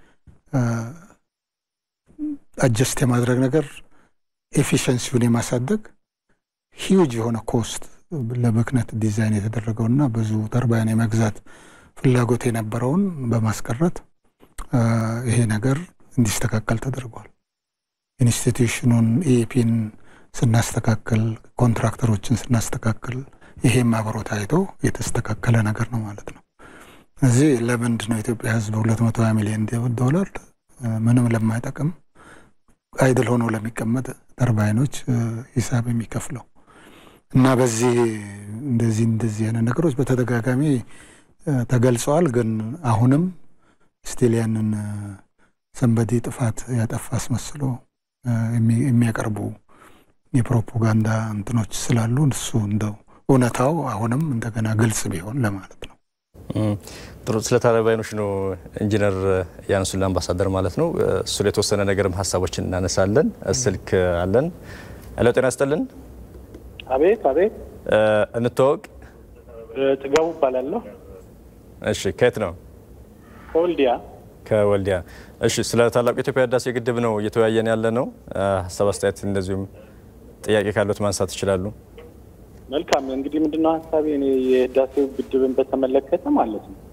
አጀስት የማድረግ ነገር ኤፊሽንሲውን የማሳደግ ሂውጅ የሆነ ኮስት ለብክነት ዲዛይን የተደረገውና ብዙ ተርባይን የመግዛት ፍላጎት የነበረውን በማስቀረት ይሄ ነገር እንዲስተካከል ተደርጓል። ኢንስቲትዩሽኑን ኢኤፒን ስናስተካክል፣ ኮንትራክተሮችን ስናስተካክል ይሄም አብሮ ታይቶ የተስተካከለ ነገር ነው ማለት ነው። እዚህ ለምንድን ነው የኢትዮጵያ ሕዝብ ሁለት መቶ ሀያ ሚሊዮን ዶላር ምንም ለማይጠቅም አይድል ሆኖ ለሚቀመጥ ተርባይኖች ሂሳብ የሚከፍለው እና በዚህ እንደዚህ እንደዚህ አይነት ነገሮች በተደጋጋሚ ተገልጸዋል። ግን አሁንም ስቲል ያንን ሰንበዲ ጥፋት ያጠፋ አስመስሎ የሚያቀርቡ የፕሮፓጋንዳ እንትኖች ስላሉ እሱ እንደው እውነታው አሁንም እንደገና ግልጽ ቢሆን ለማለት ነው። ጥሩ። ስለ ተርባይኖች ነው ኢንጂነር ያነሱልን አምባሳደር ማለት ነው። እሱ ላይ የተወሰነ ነገርም ሀሳቦችን እናነሳለን። ስልክ አለን። ሄሎ፣ ጤና ይስጥልን። አቤት አቤት። እንተዋወቅ። ጥጋቡ እባላለሁ። እሺ፣ ከየት ነው? ከወልዲያ። ከወልዲያ። እሺ፣ ስለ ታላቁ የኢትዮጵያ ህዳሴ ግድብ ነው እየተወያየን ያለ ነው። ሀሳብ አስተያየት፣ እንደዚሁም ጥያቄ ካሉት ማንሳት ይችላሉ። መልካም እንግዲህ ምንድነው ሀሳቤ እኔ የህዳሴው ግድብን በተመለከተ ማለት ነው።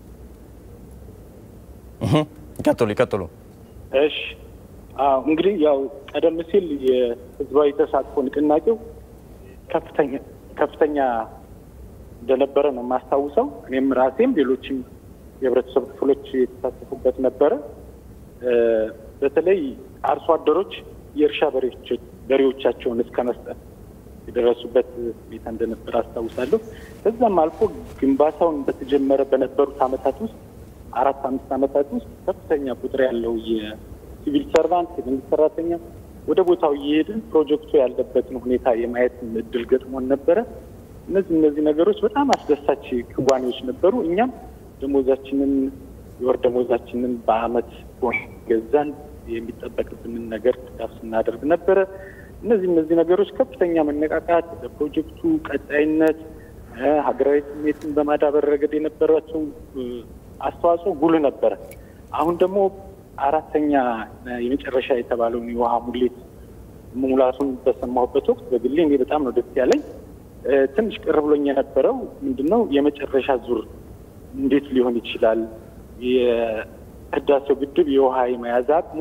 ይቀጥሉ ይቀጥሉ። እሺ አዎ እንግዲህ ያው ቀደም ሲል የህዝባዊ ተሳትፎ ንቅናቄው ከፍተኛ ከፍተኛ እንደነበረ ነው የማስታውሰው። እኔም ራሴም ሌሎችም የህብረተሰብ ክፍሎች የተሳተፉበት ነበረ። በተለይ አርሶ አደሮች የእርሻ በሬዎቻቸውን እስከ መስጠት የደረሱበት ሁኔታ እንደነበር አስታውሳለሁ። ከዛም አልፎ ግንባታውን በተጀመረ በነበሩት አመታት ውስጥ አራት አምስት አመታት ውስጥ ከፍተኛ ቁጥር ያለው የሲቪል ሰርቫንት የመንግስት ሰራተኛ ወደ ቦታው እየሄድን ፕሮጀክቱ ያለበትን ሁኔታ የማየት እድል ገጥሞን ነበረ። እነዚህ እነዚህ ነገሮች በጣም አስደሳች ክዋኔዎች ነበሩ። እኛም ደሞዛችንን የወር ደሞዛችንን በአመት ቦን ገዛን የሚጠበቅብንን ነገር ድጋፍ ስናደርግ ነበረ። እነዚህ እነዚህ ነገሮች ከፍተኛ መነቃቃት ለፕሮጀክቱ ቀጣይነት ሀገራዊ ስሜትን በማዳበር ረገድ የነበራቸው አስተዋጽኦ ጉልህ ነበረ። አሁን ደግሞ አራተኛ የመጨረሻ የተባለውን የውሃ ሙሌት መሙላቱን በሰማሁበት ወቅት በግሌ እኔ በጣም ነው ደስ ያለኝ። ትንሽ ቅር ብሎኝ የነበረው ምንድነው የመጨረሻ ዙር እንዴት ሊሆን ይችላል? የህዳሴው ግድብ የውሃ የመያዝ አቅሙ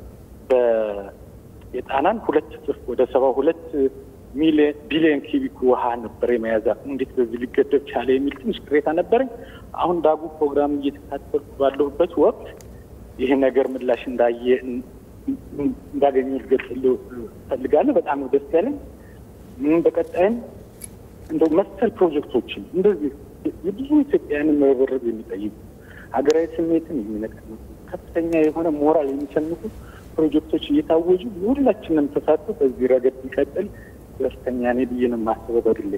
የጣናን ሁለት እጥፍ ወደ ሰባ ሁለት ቢሊዮን ኪቢክ ውሃ ነበር የመያዝ አቅሙ እንዴት በዚህ ሊገደብ ቻለ የሚል ትንሽ ቅሬታ ነበረኝ። አሁን ዳጉ ፕሮግራም እየተከታተልኩ ባለሁበት ወቅት ይህ ነገር ምላሽ እንዳየ እንዳገኘ ልገልጽልህ እፈልጋለሁ። በጣም ነው ደስ ያለኝ። በቀጣይም እንደው መሰል ፕሮጀክቶችን እንደዚህ የብዙ ኢትዮጵያውያንን መረበረብ የሚጠይቁ ሀገራዊ ስሜትን የሚነቀንሱ ከፍተኛ የሆነ ሞራል የሚሰንቁ ፕሮጀክቶች እየታወጁ የሁላችንም ተሳትፎ በዚህ ረገድ ቢቀጥል ደስተኛ ነኝ ብዬ ነው የማስበው በግሌ።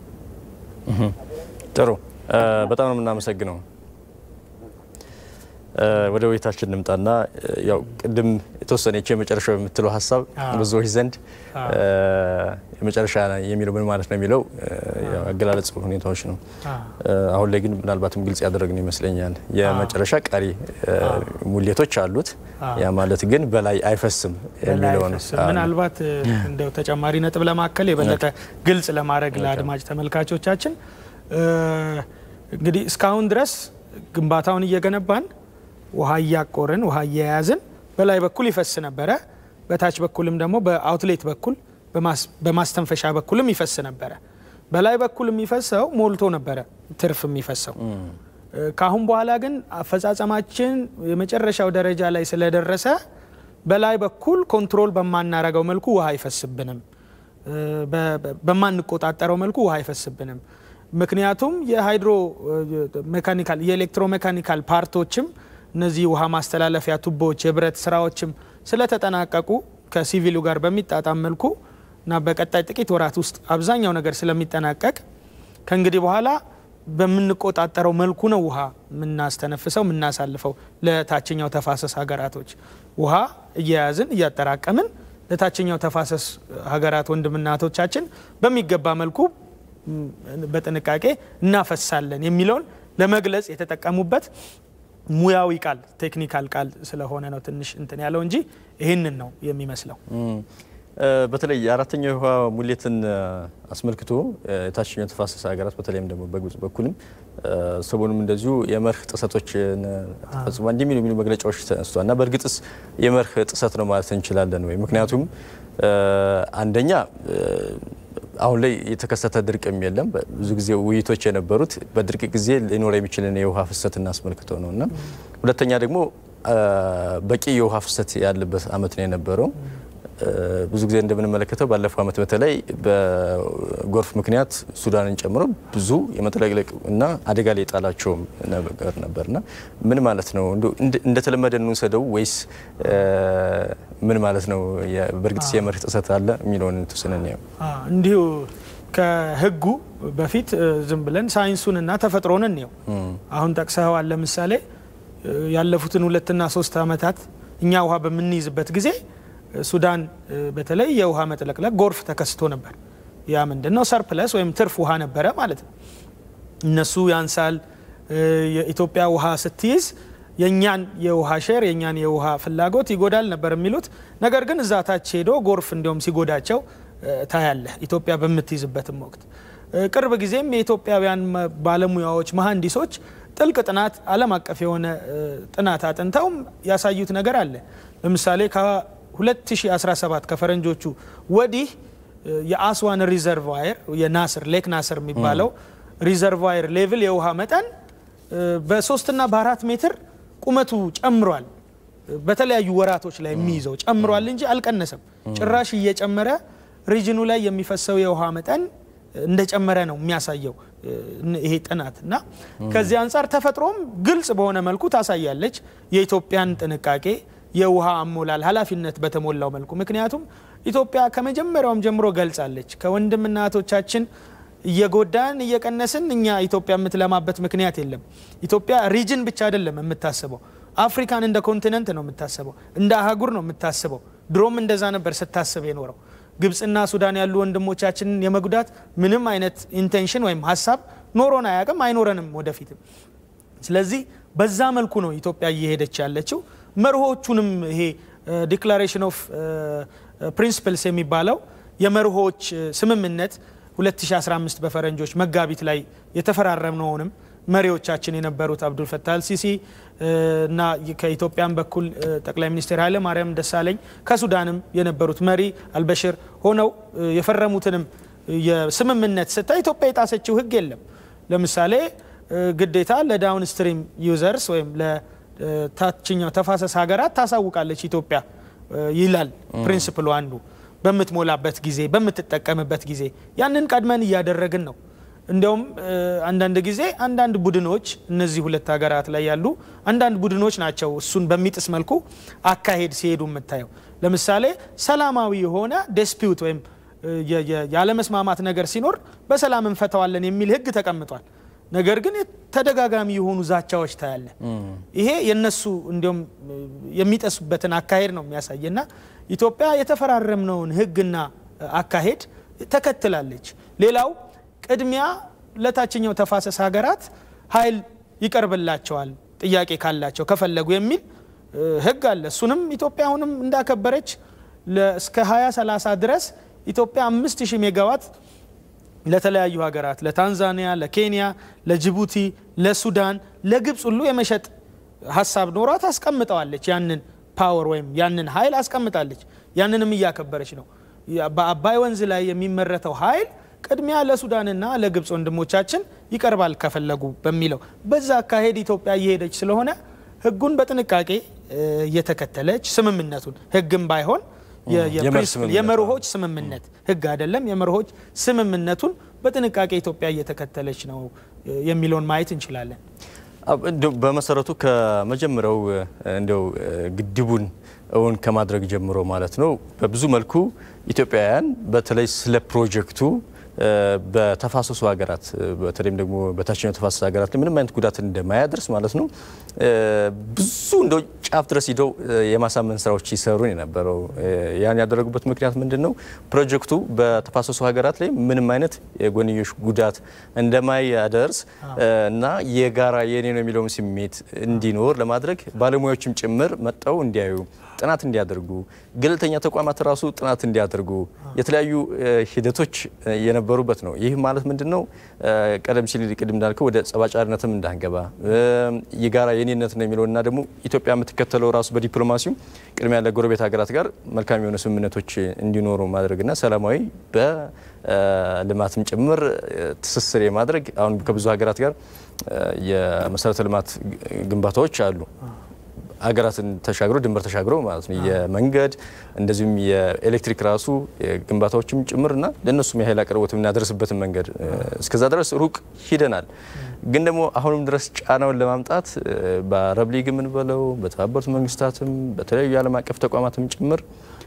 ጥሩ፣ በጣም ነው የምናመሰግነው። ወደ ውይይታችን እንምጣና ያው ቅድም የተወሰነች የመጨረሻው የምትለው ሀሳብ ብዙዎች ዘንድ የመጨረሻ የሚለው ምን ማለት ነው የሚለው አገላለጽ ሁኔታዎች ነው። አሁን ላይ ግን ምናልባትም ግልጽ ያደረግን ይመስለኛል። የመጨረሻ ቀሪ ሙሌቶች አሉት። ያ ማለት ግን በላይ አይፈስም የሚለው ነው። ምናልባት እንደው ተጨማሪ ነጥብ ለማከል የበለጠ ግልጽ ለማድረግ ለአድማጭ ተመልካቾቻችን እንግዲህ እስካሁን ድረስ ግንባታውን እየገነባን ውሃ እያቆርን ውሃ እየያዝን በላይ በኩል ይፈስ ነበረ። በታች በኩልም ደግሞ በአውትሌት በኩል በማስተንፈሻ በኩልም ይፈስ ነበረ። በላይ በኩል የሚፈሰው ሞልቶ ነበረ ትርፍ የሚፈሰው። ከአሁን በኋላ ግን አፈጻጸማችን የመጨረሻው ደረጃ ላይ ስለደረሰ በላይ በኩል ኮንትሮል በማናረገው መልኩ ውሃ አይፈስብንም፣ በማንቆጣጠረው መልኩ ውሃ አይፈስብንም። ምክንያቱም የሃይድሮ ሜካኒካል የኤሌክትሮ ሜካኒካል ፓርቶችም እነዚህ ውሃ ማስተላለፊያ ቱቦዎች የብረት ስራዎችም ስለተጠናቀቁ ከሲቪሉ ጋር በሚጣጣም መልኩ እና በቀጣይ ጥቂት ወራት ውስጥ አብዛኛው ነገር ስለሚጠናቀቅ ከእንግዲህ በኋላ በምንቆጣጠረው መልኩ ነው ውሃ የምናስተነፍሰው የምናሳልፈው ለታችኛው ተፋሰስ ሀገራቶች ውሃ እየያዝን እያጠራቀምን ለታችኛው ተፋሰስ ሀገራት ወንድምናቶቻችን በሚገባ መልኩ በጥንቃቄ እናፈሳለን የሚለውን ለመግለጽ የተጠቀሙበት ሙያዊ ቃል ቴክኒካል ቃል ስለሆነ ነው ትንሽ እንትን ያለው እንጂ ይህንን ነው የሚመስለው። በተለይ የአራተኛው የውሃ ሙሌትን አስመልክቶ የታችኛው ተፋሰስ ሀገራት በተለይም ደግሞ በግብጽ በኩልም ሰሞኑም እንደዚሁ የመርህ ጥሰቶችን ተፈጽሟል እንደሚሉ የሚሉ መግለጫዎች ተነስቷል እና በእርግጥስ የመርህ ጥሰት ነው ማለት እንችላለን ወይ? ምክንያቱም አንደኛ አሁን ላይ የተከሰተ ድርቅም የለም። ብዙ ጊዜ ውይይቶች የነበሩት በድርቅ ጊዜ ሊኖር የሚችልን የውሃ ፍሰትን አስመልክቶ ነው እና ሁለተኛ ደግሞ በቂ የውሃ ፍሰት ያለበት አመት ነው የነበረው። ብዙ ጊዜ እንደምንመለከተው ባለፈው አመት በተለይ በጎርፍ ምክንያት ሱዳንን ጨምሮ ብዙ የመጥለቅለቅ እና አደጋ ላይ የጣላቸውም ነገር ነበርና ምን ማለት ነው እንደተለመደ እንውሰደው ወይስ ምን ማለት ነው? በእርግጥ የመርህ ጥሰት አለ የሚለውን ተወስነን ያው እንዲሁ ከህጉ በፊት ዝም ብለን ሳይንሱንና ተፈጥሮን እንየው። አሁን ጠቅሰኸዋል። ለምሳሌ ያለፉትን ሁለትና ሶስት አመታት እኛ ውሃ በምንይዝበት ጊዜ ሱዳን በተለይ የውሃ መጥለቅለቅ ጎርፍ ተከስቶ ነበር። ያ ምንድን ነው? ሰርፕለስ ወይም ትርፍ ውሃ ነበረ ማለት ነው። እነሱ ያንሳል። የኢትዮጵያ ውሃ ስትይዝ የእኛን የውሃ ሼር የእኛን የውሃ ፍላጎት ይጎዳል ነበር የሚሉት። ነገር ግን እዛ ታች ሄዶ ጎርፍ እንዲሁም ሲጎዳቸው ታያለህ ኢትዮጵያ በምትይዝበትም ወቅት። ቅርብ ጊዜም የኢትዮጵያውያን ባለሙያዎች መሀንዲሶች ጥልቅ ጥናት ዓለም አቀፍ የሆነ ጥናት አጥንተውም ያሳዩት ነገር አለ። ለምሳሌ ከ2017 ከፈረንጆቹ ወዲህ የአስዋን ሪዘርቫየር የናስር ሌክ ናስር የሚባለው ሪዘርቫየር ሌቭል የውሃ መጠን በሶስትና በአራት ሜትር ቁመቱ ጨምሯል። በተለያዩ ወራቶች ላይ የሚይዘው ጨምሯል እንጂ አልቀነሰም። ጭራሽ እየጨመረ ሪጅኑ ላይ የሚፈሰው የውሃ መጠን እንደጨመረ ነው የሚያሳየው ይሄ ጥናት እና ከዚህ አንጻር ተፈጥሮም ግልጽ በሆነ መልኩ ታሳያለች የኢትዮጵያን ጥንቃቄ የውሃ አሞላል ኃላፊነት በተሞላው መልኩ ምክንያቱም ኢትዮጵያ ከመጀመሪያውም ጀምሮ ገልጻለች ከወንድምና እህቶቻችን እየጎዳን እየቀነስን እኛ ኢትዮጵያ የምትለማበት ምክንያት የለም። ኢትዮጵያ ሪጅን ብቻ አይደለም የምታስበው፣ አፍሪካን እንደ ኮንቲነንት ነው የምታስበው፣ እንደ አህጉር ነው የምታስበው። ድሮም እንደዛ ነበር ስታስብ የኖረው። ግብፅና ሱዳን ያሉ ወንድሞቻችንን የመጉዳት ምንም አይነት ኢንቴንሽን ወይም ሀሳብ ኖሮን አያውቅም፣ አይኖረንም ወደፊትም። ስለዚህ በዛ መልኩ ነው ኢትዮጵያ እየሄደች ያለችው። መርሆቹንም ይሄ ዲክላሬሽን ኦፍ ፕሪንስፕልስ የሚባለው የመርሆች ስምምነት 2015 በፈረንጆች መጋቢት ላይ የተፈራረምነውንም መሪዎቻችን የነበሩት አብዱል ፈታህ አልሲሲ እና ከኢትዮጵያን በኩል ጠቅላይ ሚኒስትር ኃይለ ማርያም ደሳለኝ ከሱዳንም የነበሩት መሪ አልበሽር ሆነው የፈረሙትንም የስምምነት ስታይ ኢትዮጵያ የጣሰችው ሕግ የለም። ለምሳሌ ግዴታ ለዳውን ስትሪም ዩዘርስ ወይም ለታችኛው ተፋሰስ ሀገራት ታሳውቃለች ኢትዮጵያ ይላል ፕሪንስፕሉ አንዱ በምትሞላበት ጊዜ በምትጠቀምበት ጊዜ ያንን ቀድመን እያደረግን ነው። እንዲያውም አንዳንድ ጊዜ አንዳንድ ቡድኖች እነዚህ ሁለት ሀገራት ላይ ያሉ አንዳንድ ቡድኖች ናቸው እሱን በሚጥስ መልኩ አካሄድ ሲሄዱ የምታየው። ለምሳሌ ሰላማዊ የሆነ ዲስፒዩት ወይም ያለመስማማት ነገር ሲኖር በሰላም እንፈተዋለን የሚል ህግ ተቀምጧል። ነገር ግን ተደጋጋሚ የሆኑ ዛቻዎች ታያለ። ይሄ የነሱ እንዲሁም የሚጠሱበትን አካሄድ ነው የሚያሳየና ኢትዮጵያ የተፈራረምነውን ሕግና አካሄድ ተከትላለች። ሌላው ቅድሚያ ለታችኛው ተፋሰስ ሀገራት ኃይል ይቀርብላቸዋል ጥያቄ ካላቸው ከፈለጉ የሚል ሕግ አለ። እሱንም ኢትዮጵያ አሁንም እንዳከበረች እስከ 2030 ድረስ ኢትዮጵያ 5000 ሜጋዋት ለተለያዩ ሀገራት ለታንዛኒያ፣ ለኬንያ፣ ለጅቡቲ፣ ለሱዳን፣ ለግብፅ ሁሉ የመሸጥ ሀሳብ ኖሯት አስቀምጠዋለች። ያንን ፓወር ወይም ያንን ኃይል አስቀምጣለች። ያንንም እያከበረች ነው። በአባይ ወንዝ ላይ የሚመረተው ኃይል ቅድሚያ ለሱዳንና ለግብፅ ወንድሞቻችን ይቀርባል ከፈለጉ በሚለው በዛ አካሄድ ኢትዮጵያ እየሄደች ስለሆነ ህጉን በጥንቃቄ እየተከተለች ስምምነቱን ህግም ባይሆን የመርሆች ስምምነት ህግ አይደለም፣ የመርሆች ስምምነቱን በጥንቃቄ ኢትዮጵያ እየተከተለች ነው የሚለውን ማየት እንችላለን። በመሰረቱ ከመጀመሪያው እንዲያው ግድቡን እውን ከማድረግ ጀምሮ ማለት ነው በብዙ መልኩ ኢትዮጵያውያን በተለይ ስለ ፕሮጀክቱ በተፋሰሱ ሀገራት በተለይም ደግሞ በታችኛው ተፋሰስ ሀገራት ላይ ምንም አይነት ጉዳት እንደማያደርስ ማለት ነው ብዙ እንደው ጫፍ ድረስ ሂደው የማሳመን ስራዎች ሲሰሩ የነበረው። ያን ያደረጉበት ምክንያት ምንድን ነው? ፕሮጀክቱ በተፋሰሱ ሀገራት ላይ ምንም አይነት የጎንዮሽ ጉዳት እንደማያደርስ እና የጋራ የኔ ነው የሚለውን ስሜት እንዲኖር ለማድረግ ባለሙያዎችም ጭምር መጠው እንዲያዩ ጥናት እንዲያደርጉ ገለልተኛ ተቋማት ራሱ ጥናት እንዲያደርጉ የተለያዩ ሂደቶች የነበሩበት ነው። ይህ ማለት ምንድን ነው? ቀደም ሲል ቅድም እንዳልከው ወደ ጸባጫሪነትም እንዳንገባ የጋራ የኔነት ነው የሚለው እና ደግሞ ኢትዮጵያ የምትከተለው ራሱ በዲፕሎማሲው ቅድሚያ ለጎረቤት ሀገራት ጋር መልካም የሆነ ስምምነቶች እንዲኖሩ ማድረግና ሰላማዊ በልማትም ጭምር ትስስር የማድረግ አሁን ከብዙ ሀገራት ጋር የመሰረተ ልማት ግንባታዎች አሉ ሀገራትን ተሻግሮ ድንበር ተሻግሮ ማለት ነው። የመንገድ እንደዚሁም የኤሌክትሪክ ራሱ ግንባታዎችም ጭምርና ለእነሱም የኃይል አቅርቦት የምናደርስበትን መንገድ እስከዛ ድረስ ሩቅ ሂደናል። ግን ደግሞ አሁንም ድረስ ጫናውን ለማምጣት በአረብ ሊግ የምንበለው በተባበሩት መንግስታትም በተለያዩ የዓለም አቀፍ ተቋማትም ጭምር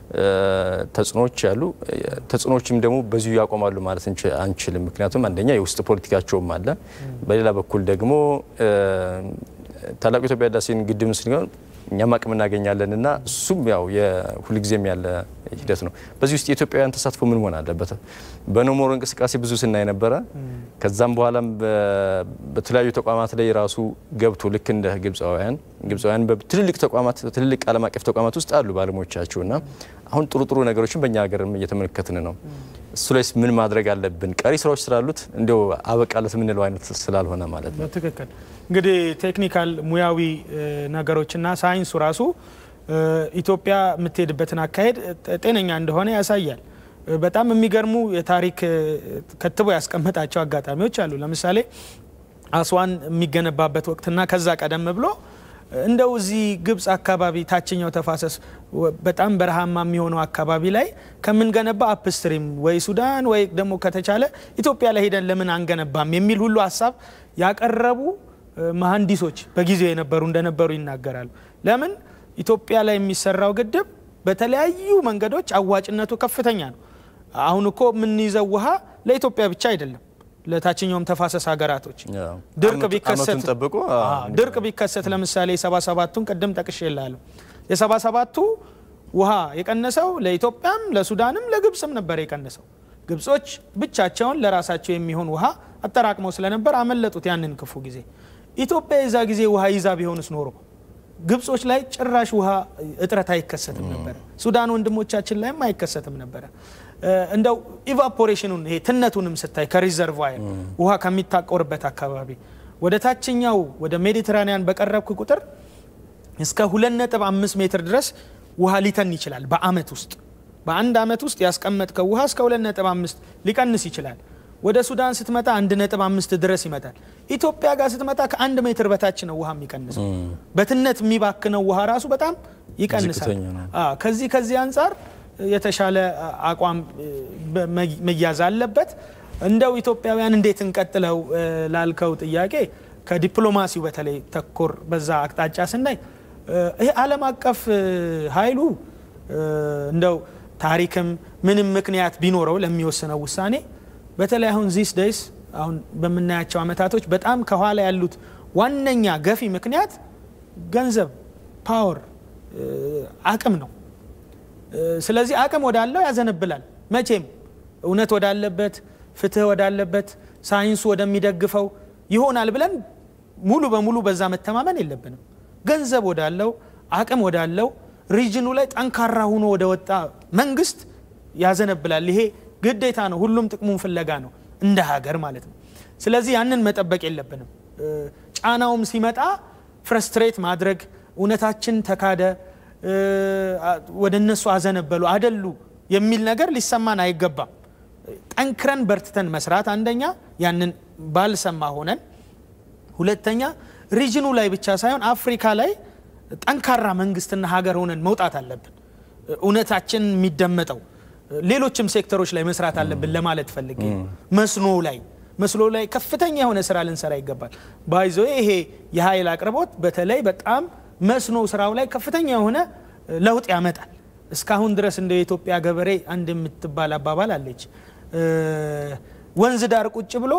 ተጽዕኖዎች ያሉ ተጽዕኖዎችም ደግሞ በዚሁ ያቆማሉ ማለት አንችልም። ምክንያቱም አንደኛ የውስጥ ፖለቲካቸውም አለ። በሌላ በኩል ደግሞ ታላቁ የኢትዮጵያ ህዳሴን ግድብ ስንሆን እኛም አቅም እናገኛለን እና እሱም ያው የሁልጊዜም ያለ ሂደት ነው። በዚህ ውስጥ የኢትዮጵያውያን ተሳትፎ ምን መሆን አለበት? በኖሞሮ እንቅስቃሴ ብዙ ስናይ ነበረ። ከዛም በኋላም በተለያዩ ተቋማት ላይ ራሱ ገብቶ ልክ እንደ ግብፃውያን ግብፃውያን በትልልቅ ተቋማት ትልልቅ ዓለም አቀፍ ተቋማት ውስጥ አሉ ባለሙያዎቻቸው እና አሁን ጥሩ ጥሩ ነገሮችን በእኛ ሀገርም እየተመለከትን ነው። እሱ ላይስ ምን ማድረግ አለብን? ቀሪ ስራዎች ስላሉት እንዲያው አበቃለት የምንለው አይነት ስላልሆነ ማለት ነው። በትክክል እንግዲህ ቴክኒካል ሙያዊ ነገሮችና ሳይንሱ ራሱ ኢትዮጵያ የምትሄድበትን አካሄድ ጤነኛ እንደሆነ ያሳያል። በጣም የሚገርሙ የታሪክ ከትቦ ያስቀመጣቸው አጋጣሚዎች አሉ። ለምሳሌ አስዋን የሚገነባበት ወቅትና ከዛ ቀደም ብሎ እንደው እዚህ ግብፅ አካባቢ ታችኛው ተፋሰስ በጣም በረሃማ የሚሆነው አካባቢ ላይ ከምንገነባ አፕስትሪም ወይ ሱዳን ወይ ደግሞ ከተቻለ ኢትዮጵያ ላይ ሄደን ለምን አንገነባም የሚል ሁሉ ሀሳብ ያቀረቡ መሀንዲሶች በጊዜው የነበሩ እንደነበሩ ይናገራሉ። ለምን ኢትዮጵያ ላይ የሚሰራው ግድብ በተለያዩ መንገዶች አዋጭነቱ ከፍተኛ ነው። አሁን እኮ የምንይዘው ውሃ ለኢትዮጵያ ብቻ አይደለም ለታችኛውም ተፋሰስ ሀገራቶች ድርቅ ቢከሰት ድርቅ ቢከሰት ለምሳሌ የሰባ ሰባቱን ቅድም ጠቅሼ እላለሁ። የሰባ ሰባቱ ውሃ የቀነሰው ለኢትዮጵያም ለሱዳንም ለግብፅም ነበር የቀነሰው። ግብጾች ብቻቸውን ለራሳቸው የሚሆን ውሃ አጠራቅመው ስለነበር አመለጡት ያንን ክፉ ጊዜ። ኢትዮጵያ የዛ ጊዜ ውሃ ይዛ ቢሆንስ ኖሮ ግብጾች ላይ ጭራሽ ውሃ እጥረት አይከሰትም ነበረ። ሱዳን ወንድሞቻችን ላይም አይከሰትም ነበረ። እንደው ኢቫፖሬሽኑን ይሄ ትነቱንም ስታይ ከሪዘርቫየር ውሃ ከሚታቆርበት አካባቢ ወደ ታችኛው ወደ ሜዲትራኒያን በቀረብክ ቁጥር እስከ 2.5 ሜትር ድረስ ውሃ ሊተን ይችላል በአመት ውስጥ በአንድ አመት ውስጥ ያስቀመጥከው ውሃ እስከ 2.5 ሊቀንስ ይችላል። ወደ ሱዳን ስትመጣ 1.5 ድረስ ይመጣል። ኢትዮጵያ ጋር ስትመጣ ከአንድ ሜትር በታች ነው ውሃ የሚቀንሰው። በትነት የሚባክነው ውሃ ራሱ በጣም ይቀንሳል። ከዚህ ከዚህ አንጻር የተሻለ አቋም መያዝ አለበት። እንደው ኢትዮጵያውያን እንዴት እንቀጥለው ላልከው ጥያቄ ከዲፕሎማሲው በተለይ ተኮር በዛ አቅጣጫ ስናይ ይሄ ዓለም አቀፍ ኃይሉ እንደው ታሪክም ምንም ምክንያት ቢኖረው ለሚወስነው ውሳኔ በተለይ አሁን ዚስ ደይስ አሁን በምናያቸው አመታቶች በጣም ከኋላ ያሉት ዋነኛ ገፊ ምክንያት ገንዘብ፣ ፓወር፣ አቅም ነው። ስለዚህ አቅም ወዳለው ያዘነብላል። መቼም እውነት ወዳለበት፣ ፍትህ ወዳለበት፣ ሳይንሱ ወደሚደግፈው ይሆናል ብለን ሙሉ በሙሉ በዛ መተማመን የለብንም። ገንዘብ ወዳለው አቅም ወዳለው ሪጅኑ ላይ ጠንካራ ሆኖ ወደ ወጣ መንግስት ያዘነብላል። ይሄ ግዴታ ነው። ሁሉም ጥቅሙን ፍለጋ ነው እንደ ሀገር ማለት ነው። ስለዚህ ያንን መጠበቅ የለብንም። ጫናውም ሲመጣ ፍረስትሬት ማድረግ እውነታችን ተካደ፣ ወደ እነሱ አዘነበሉ፣ አደሉ የሚል ነገር ሊሰማን አይገባም። ጠንክረን በርትተን መስራት አንደኛ፣ ያንን ባልሰማ ሆነን ሁለተኛ ሪጅኑ ላይ ብቻ ሳይሆን አፍሪካ ላይ ጠንካራ መንግስትና ሀገር ሆነን መውጣት አለብን። እውነታችን የሚደመጠው ሌሎችም ሴክተሮች ላይ መስራት አለብን ለማለት ፈልጌ መስኖ ላይ መስኖ ላይ ከፍተኛ የሆነ ስራ ልንሰራ ይገባል። ባይዞ ይሄ የኃይል አቅርቦት በተለይ በጣም መስኖ ስራው ላይ ከፍተኛ የሆነ ለውጥ ያመጣል። እስካሁን ድረስ እንደ የኢትዮጵያ ገበሬ አንድ የምትባል አባባል አለች። ወንዝ ዳር ቁጭ ብሎ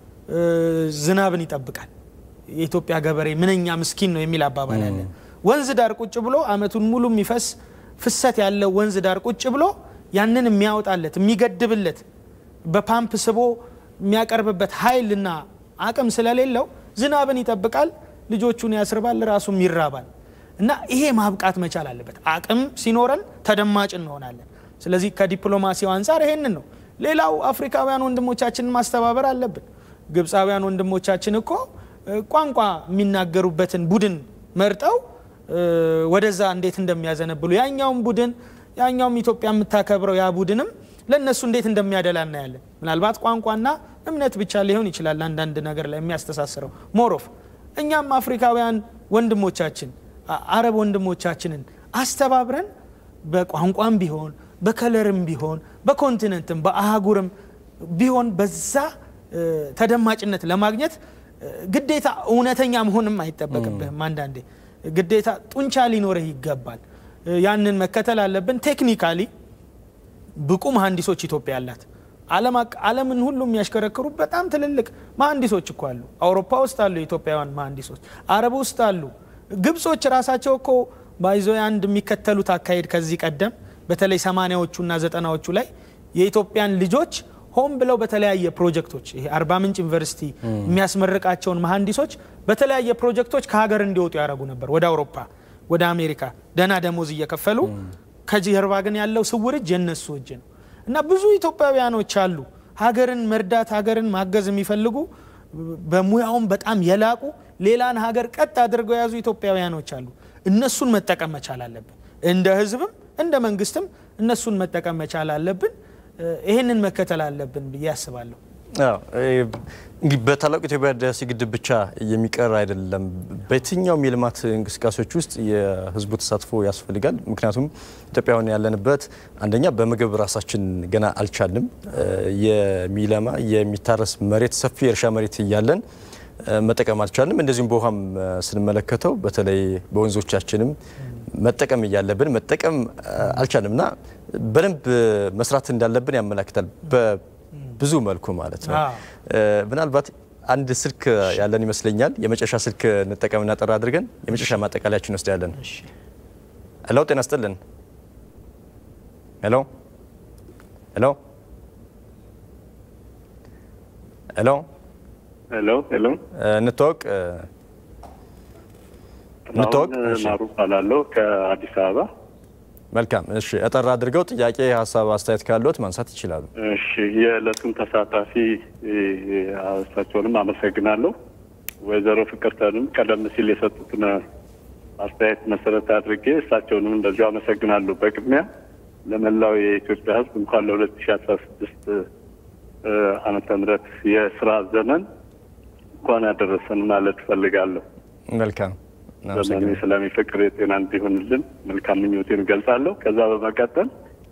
ዝናብን ይጠብቃል። የኢትዮጵያ ገበሬ ምንኛ ምስኪን ነው የሚል አባባል አለ። ወንዝ ዳር ቁጭ ብሎ አመቱን ሙሉ የሚፈስ ፍሰት ያለው ወንዝ ዳር ቁጭ ብሎ ያንን የሚያወጣለት የሚገድብለት በፓምፕ ስቦ የሚያቀርብበት ኃይልና አቅም ስለሌለው ዝናብን ይጠብቃል፣ ልጆቹን ያስርባል፣ ራሱም ይራባል። እና ይሄ ማብቃት መቻል አለበት። አቅም ሲኖረን ተደማጭ እንሆናለን። ስለዚህ ከዲፕሎማሲው አንጻር ይሄንን ነው። ሌላው አፍሪካውያን ወንድሞቻችንን ማስተባበር አለብን። ግብፃውያን ወንድሞቻችን እኮ ቋንቋ የሚናገሩበትን ቡድን መርጠው ወደዛ እንዴት እንደሚያዘነብሉ ያኛውም ቡድን ያኛውም ኢትዮጵያ የምታከብረው ያ ቡድንም ለእነሱ እንዴት እንደሚያደላ እናያለን። ምናልባት ቋንቋና እምነት ብቻ ሊሆን ይችላል አንዳንድ ነገር ላይ የሚያስተሳስረው ሞሮፍ እኛም አፍሪካውያን ወንድሞቻችን አረብ ወንድሞቻችንን አስተባብረን በቋንቋም ቢሆን በከለርም ቢሆን በኮንቲነንትም በአህጉርም ቢሆን በዛ ተደማጭነት ለማግኘት ግዴታ እውነተኛ መሆንም አይጠበቅብህም። አንዳንዴ ግዴታ ጡንቻ ሊኖርህ ይገባል። ያንን መከተል አለብን። ቴክኒካሊ ብቁ መሀንዲሶች ኢትዮጵያ አላት። ዓለምን ሁሉ የሚያሽከረክሩ በጣም ትልልቅ መሀንዲሶች እኮ አሉ። አውሮፓ ውስጥ አሉ የኢትዮጵያውያን መሀንዲሶች፣ አረብ ውስጥ አሉ። ግብጾች ራሳቸው እኮ ባይዞ አንድ የሚከተሉት አካሄድ ከዚህ ቀደም በተለይ ሰማኒያዎቹ እና ዘጠናዎቹ ላይ የኢትዮጵያን ልጆች ሆን ብለው በተለያየ ፕሮጀክቶች ይሄ አርባ ምንጭ ዩኒቨርሲቲ የሚያስመርቃቸውን መሀንዲሶች በተለያየ ፕሮጀክቶች ከሀገር እንዲወጡ ያደረጉ ነበር። ወደ አውሮፓ፣ ወደ አሜሪካ ደህና ደሞዝ እየከፈሉ ከጀርባ ግን ያለው ስውር እጅ የነሱ እጅ ነው እና ብዙ ኢትዮጵያውያኖች አሉ ሀገርን መርዳት ሀገርን ማገዝ የሚፈልጉ በሙያውም በጣም የላቁ ሌላን ሀገር ቀጥ አድርገው የያዙ ኢትዮጵያውያኖች አሉ። እነሱን መጠቀም መቻል አለብን። እንደ ህዝብም እንደ መንግስትም እነሱን መጠቀም መቻል አለብን። ይህንን መከተል አለብን ብዬ አስባለሁ። እንግዲህ በታላቁ ኢትዮጵያ ህዳሴ ግድብ ብቻ የሚቀር አይደለም። በየትኛውም የልማት እንቅስቃሴዎች ውስጥ የህዝቡ ተሳትፎ ያስፈልጋል። ምክንያቱም ኢትዮጵያውያን ያለንበት አንደኛ በምግብ ራሳችን ገና አልቻልንም። የሚለማ የሚታረስ መሬት ሰፊ የእርሻ መሬት እያለን መጠቀም አልቻልንም። እንደዚሁም በውሃም ስንመለከተው በተለይ በወንዞቻችንም መጠቀም እያለብን መጠቀም አልቻልንም እና በደንብ መስራት እንዳለብን ያመላክታል። ብዙ መልኩ ማለት ነው። ምናልባት አንድ ስልክ ያለን ይመስለኛል። የመጨረሻ ስልክ እንጠቀምና ጠራ አድርገን የመጨረሻ ማጠቃለያችን እንወስዳለን። ሄሎ፣ ጤና ስጥልን። ሄሎ፣ ሄሎ፣ ሄሎ፣ ሄሎ፣ ሄሎ፣ እንተዋወቅ እንተዋወቅ። ማሩ እባላለሁ ከአዲስ አበባ። መልካም እሺ፣ እጠራ አድርገው ጥያቄ፣ ሀሳብ፣ አስተያየት ካለዎት ማንሳት ይችላሉ። እሺ፣ የዕለቱን ተሳታፊ እሳቸውንም አመሰግናለሁ። ወይዘሮ ፍቅርተንም ቀደም ሲል የሰጡትን አስተያየት መሰረት አድርጌ እሳቸውንም እንደዚሁ አመሰግናለሁ። በቅድሚያ ለመላው የኢትዮጵያ ሕዝብ እንኳን ለሁለት ሺ አስራ ስድስት ዓመተ ምህረት የስራ ዘመን እንኳን ያደረሰን ማለት እፈልጋለሁ። መልካም ዘመኑ ስለሚፈቅር የጤና እንዲሆንልን መልካም ምኞቴን እገልጻለሁ። ከዛ በመቀጠል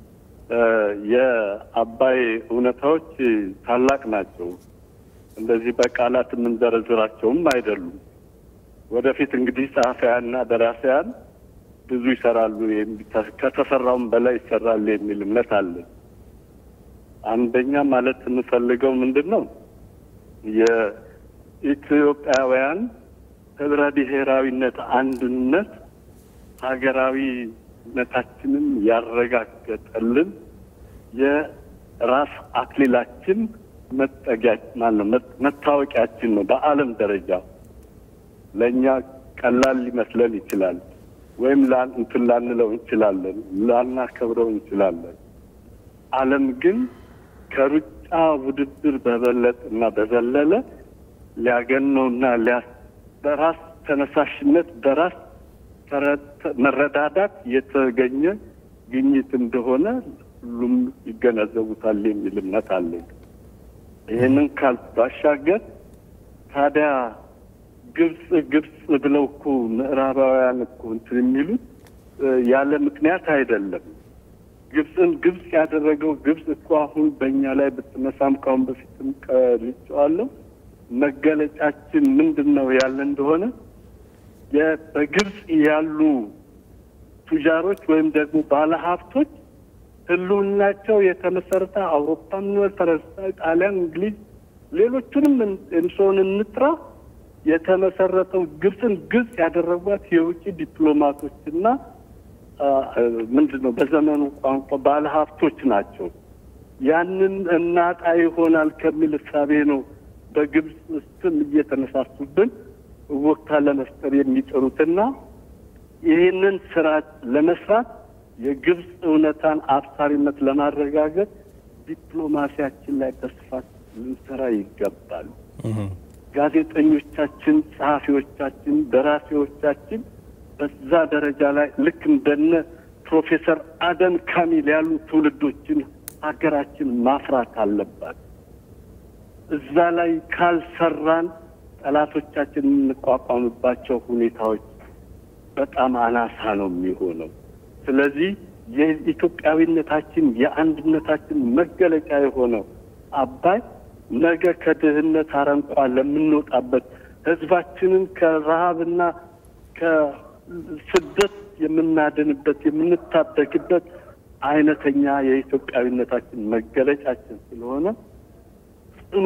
የአባይ እውነታዎች ታላቅ ናቸው። እንደዚህ በቃላት የምንዘረዝራቸውም አይደሉም። ወደፊት እንግዲህ ጸሐፊያንና ደራሲያን ብዙ ይሰራሉ፣ ከተሰራውም በላይ ይሰራል የሚል እምነት አለን። አንደኛ ማለት የምፈልገው ምንድን ነው የኢትዮጵያውያን ህብረ ብሔራዊነት አንድነት ሀገራዊነታችንን ያረጋገጠልን የራስ አክሊላችን መጠጊያ ማነው መታወቂያችን ነው። በዓለም ደረጃ ለእኛ ቀላል ሊመስለን ይችላል፣ ወይም እንትን ላንለው እንችላለን፣ ላናከብረው እንችላለን። ዓለም ግን ከሩጫ ውድድር በበለጥ እና በዘለለ ሊያገነውና በራስ ተነሳሽነት በራስ መረዳዳት የተገኘ ግኝት እንደሆነ ሁሉም ይገነዘቡታል የሚል እምነት አለኝ። ይህንን ካል ባሻገር ታዲያ ግብጽ ግብጽ ብለው እኮ ምዕራባውያን እኮ እንትን የሚሉት ያለ ምክንያት አይደለም። ግብፅን ግብጽ ያደረገው ግብጽ እኮ አሁን በእኛ ላይ ብትነሳም ካሁን በፊትም ቀልጬዋለሁ። መገለጫችን ምንድን ነው ያለ እንደሆነ በግብጽ ያሉ ቱጃሮች ወይም ደግሞ ባለሀብቶች ህልውናቸው የተመሰረተ አውሮፓም፣ ፈረንሳይ፣ ጣሊያን፣ እንግሊዝ ሌሎቹንም እንሰውን እንጥራ የተመሰረተው ግብፅን ግብጽ ያደረጓት የውጭ ዲፕሎማቶችና ምንድን ነው በዘመኑ ቋንቋ ባለሀብቶች ናቸው። ያንን እናጣ ይሆናል ከሚል እሳቤ ነው በግብጽ ስም እየተነሳሱብን ወቅታ ለመፍጠር የሚጥሩትና ይህንን ስራ ለመስራት የግብጽ እውነታን አብሳሪነት ለማረጋገጥ ዲፕሎማሲያችን ላይ በስፋት ልንሰራ ይገባል። ጋዜጠኞቻችን፣ ጸሐፊዎቻችን፣ ደራሲዎቻችን በዛ ደረጃ ላይ ልክ እንደነ ፕሮፌሰር አደም ካሚል ያሉ ትውልዶችን ሀገራችን ማፍራት አለባት። እዛ ላይ ካልሰራን ጠላቶቻችን የምንቋቋምባቸው ሁኔታዎች በጣም አናሳ ነው የሚሆነው። ስለዚህ የኢትዮጵያዊነታችን የአንድነታችን መገለጫ የሆነው አባይ ነገ ከድህነት አረንቋ ለምንወጣበት ህዝባችንን ከረሃብና ከስደት የምናድንበት የምንታደግበት አይነተኛ የኢትዮጵያዊነታችን መገለጫችን ስለሆነ ጽኑ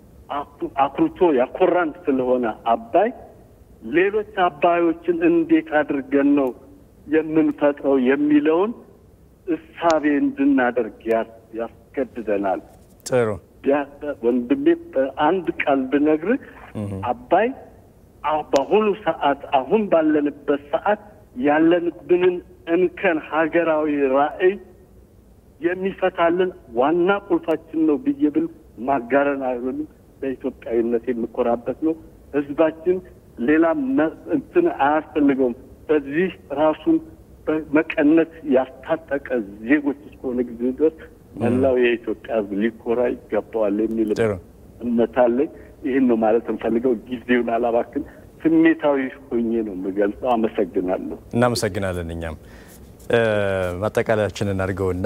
አኩርቶ ያኮራን ስለሆነ አባይ ሌሎች አባዮችን እንዴት አድርገን ነው የምንፈጥረው የሚለውን እሳቤ እንድናደርግ ያስገድደናል። ጥሩ ወንድሜ፣ በአንድ ቃል ብነግርህ አባይ በአሁኑ ሰዓት አሁን ባለንበት ሰዓት ያለንብንን እንከን ሀገራዊ ራዕይ የሚፈታልን ዋና ቁልፋችን ነው ብዬ ብል ማጋረን አይሆንም። በኢትዮጵያዊነት የምኮራበት ነው። ህዝባችን ሌላ እንትን አያስፈልገውም። በዚህ ራሱን በመቀነት ያስታጠቀ ዜጎች እስከሆነ ጊዜ ድረስ መላው የኢትዮጵያ ህዝብ ሊኮራ ይገባዋል የሚል እምነት አለኝ። ይህን ነው ማለት እንፈልገው። ጊዜውን አላባክን። ስሜታዊ ሆኜ ነው የምገልጸው። አመሰግናለሁ። እናመሰግናለን። እኛም ማጠቃለያችንን አድርገውና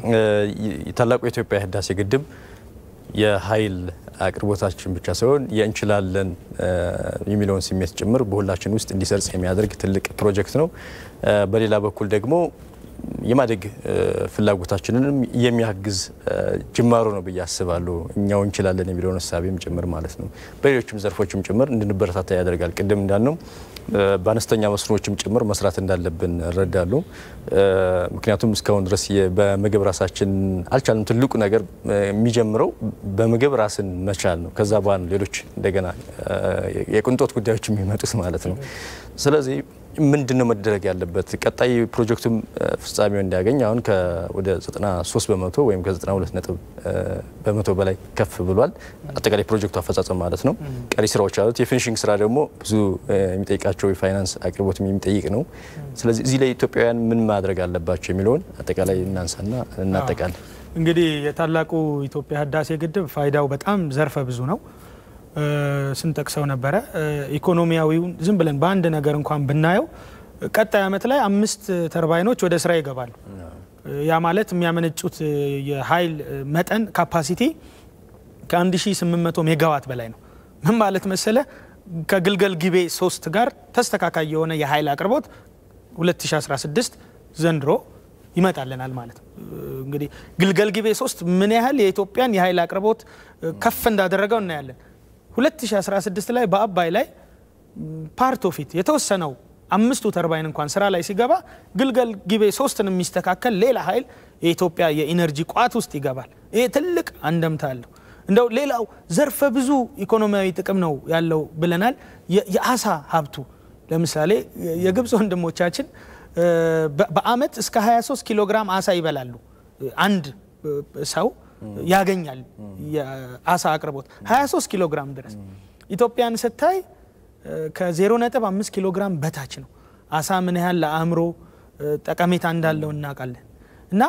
ታላቁ የኢትዮጵያ ህዳሴ ግድብ የኃይል አቅርቦታችን ብቻ ሳይሆን የእንችላለን የሚለውን ስሜት ጭምር በሁላችን ውስጥ እንዲሰርጽ የሚያደርግ ትልቅ ፕሮጀክት ነው። በሌላ በኩል ደግሞ የማደግ ፍላጎታችንንም የሚያግዝ ጅማሮ ነው ብዬ አስባለሁ። እኛው እንችላለን የሚለውን እሳቤም ጭምር ማለት ነው። በሌሎችም ዘርፎችም ጭምር እንድንበረታታ ያደርጋል። ቅድም እንዳልነው በአነስተኛ መስኖዎችም ጭምር መስራት እንዳለብን እረዳለሁ። ምክንያቱም እስካሁን ድረስ በምግብ ራሳችን አልቻልንም። ትልቁ ነገር የሚጀምረው በምግብ ራስን መቻል ነው። ከዛ በኋላ ሌሎች እንደገና የቅንጦት ጉዳዮች የሚመጡት ማለት ነው። ስለዚህ ምንድን ነው መደረግ ያለበት? ቀጣይ ፕሮጀክቱም ፍጻሜው እንዲያገኝ አሁን ወደ 93 በመቶ ወይም ከ92 ነጥብ በመቶ በላይ ከፍ ብሏል። አጠቃላይ ፕሮጀክቱ አፈጻጸም ማለት ነው። ቀሪ ስራዎች አሉት። የፊኒሽንግ ስራ ደግሞ ብዙ የሚጠይቃቸው የፋይናንስ አቅርቦትም የሚጠይቅ ነው። ስለዚህ እዚህ ላይ ኢትዮጵያውያን ምን ማድረግ አለባቸው የሚለውን አጠቃላይ እናንሳና እናጠቃል። እንግዲህ የታላቁ ኢትዮጵያ ህዳሴ ግድብ ፋይዳው በጣም ዘርፈ ብዙ ነው። ስንጠቅሰው ነበረ። ኢኮኖሚያዊውን ዝም ብለን በአንድ ነገር እንኳን ብናየው ቀጣይ ዓመት ላይ አምስት ተርባይኖች ወደ ስራ ይገባሉ። ያ ማለት የሚያመነጩት የኃይል መጠን ካፓሲቲ ከ1800 ሜጋዋት በላይ ነው። ምን ማለት መሰለ ከግልገል ጊቤ ሶስት ጋር ተስተካካይ የሆነ የኃይል አቅርቦት 2016 ዘንድሮ ይመጣልናል ማለት ነው። እንግዲህ ግልገል ጊቤ ሶስት ምን ያህል የኢትዮጵያን የኃይል አቅርቦት ከፍ እንዳደረገው እናያለን። 2016 ላይ በአባይ ላይ ፓርት ኦፍ ኢት የተወሰነው አምስቱ ተርባይን እንኳን ስራ ላይ ሲገባ ግልገል ጊቤ ሶስትን የሚስተካከል ሌላ ኃይል የኢትዮጵያ የኢነርጂ ቋት ውስጥ ይገባል። ይሄ ትልቅ አንደምታ አለው። እንደው ሌላው ዘርፈ ብዙ ኢኮኖሚያዊ ጥቅም ነው ያለው ብለናል። የአሳ ሀብቱ ለምሳሌ የግብፅ ወንድሞቻችን በአመት እስከ 23 ኪሎ ግራም አሳ ይበላሉ። አንድ ሰው ያገኛል የአሳ አቅርቦት 23 ኪሎ ግራም ድረስ። ኢትዮጵያን ስታይ ከ0.5 ኪሎ ግራም በታች ነው። አሳ ምን ያህል ለአእምሮ ጠቀሜታ እንዳለው እናውቃለን። እና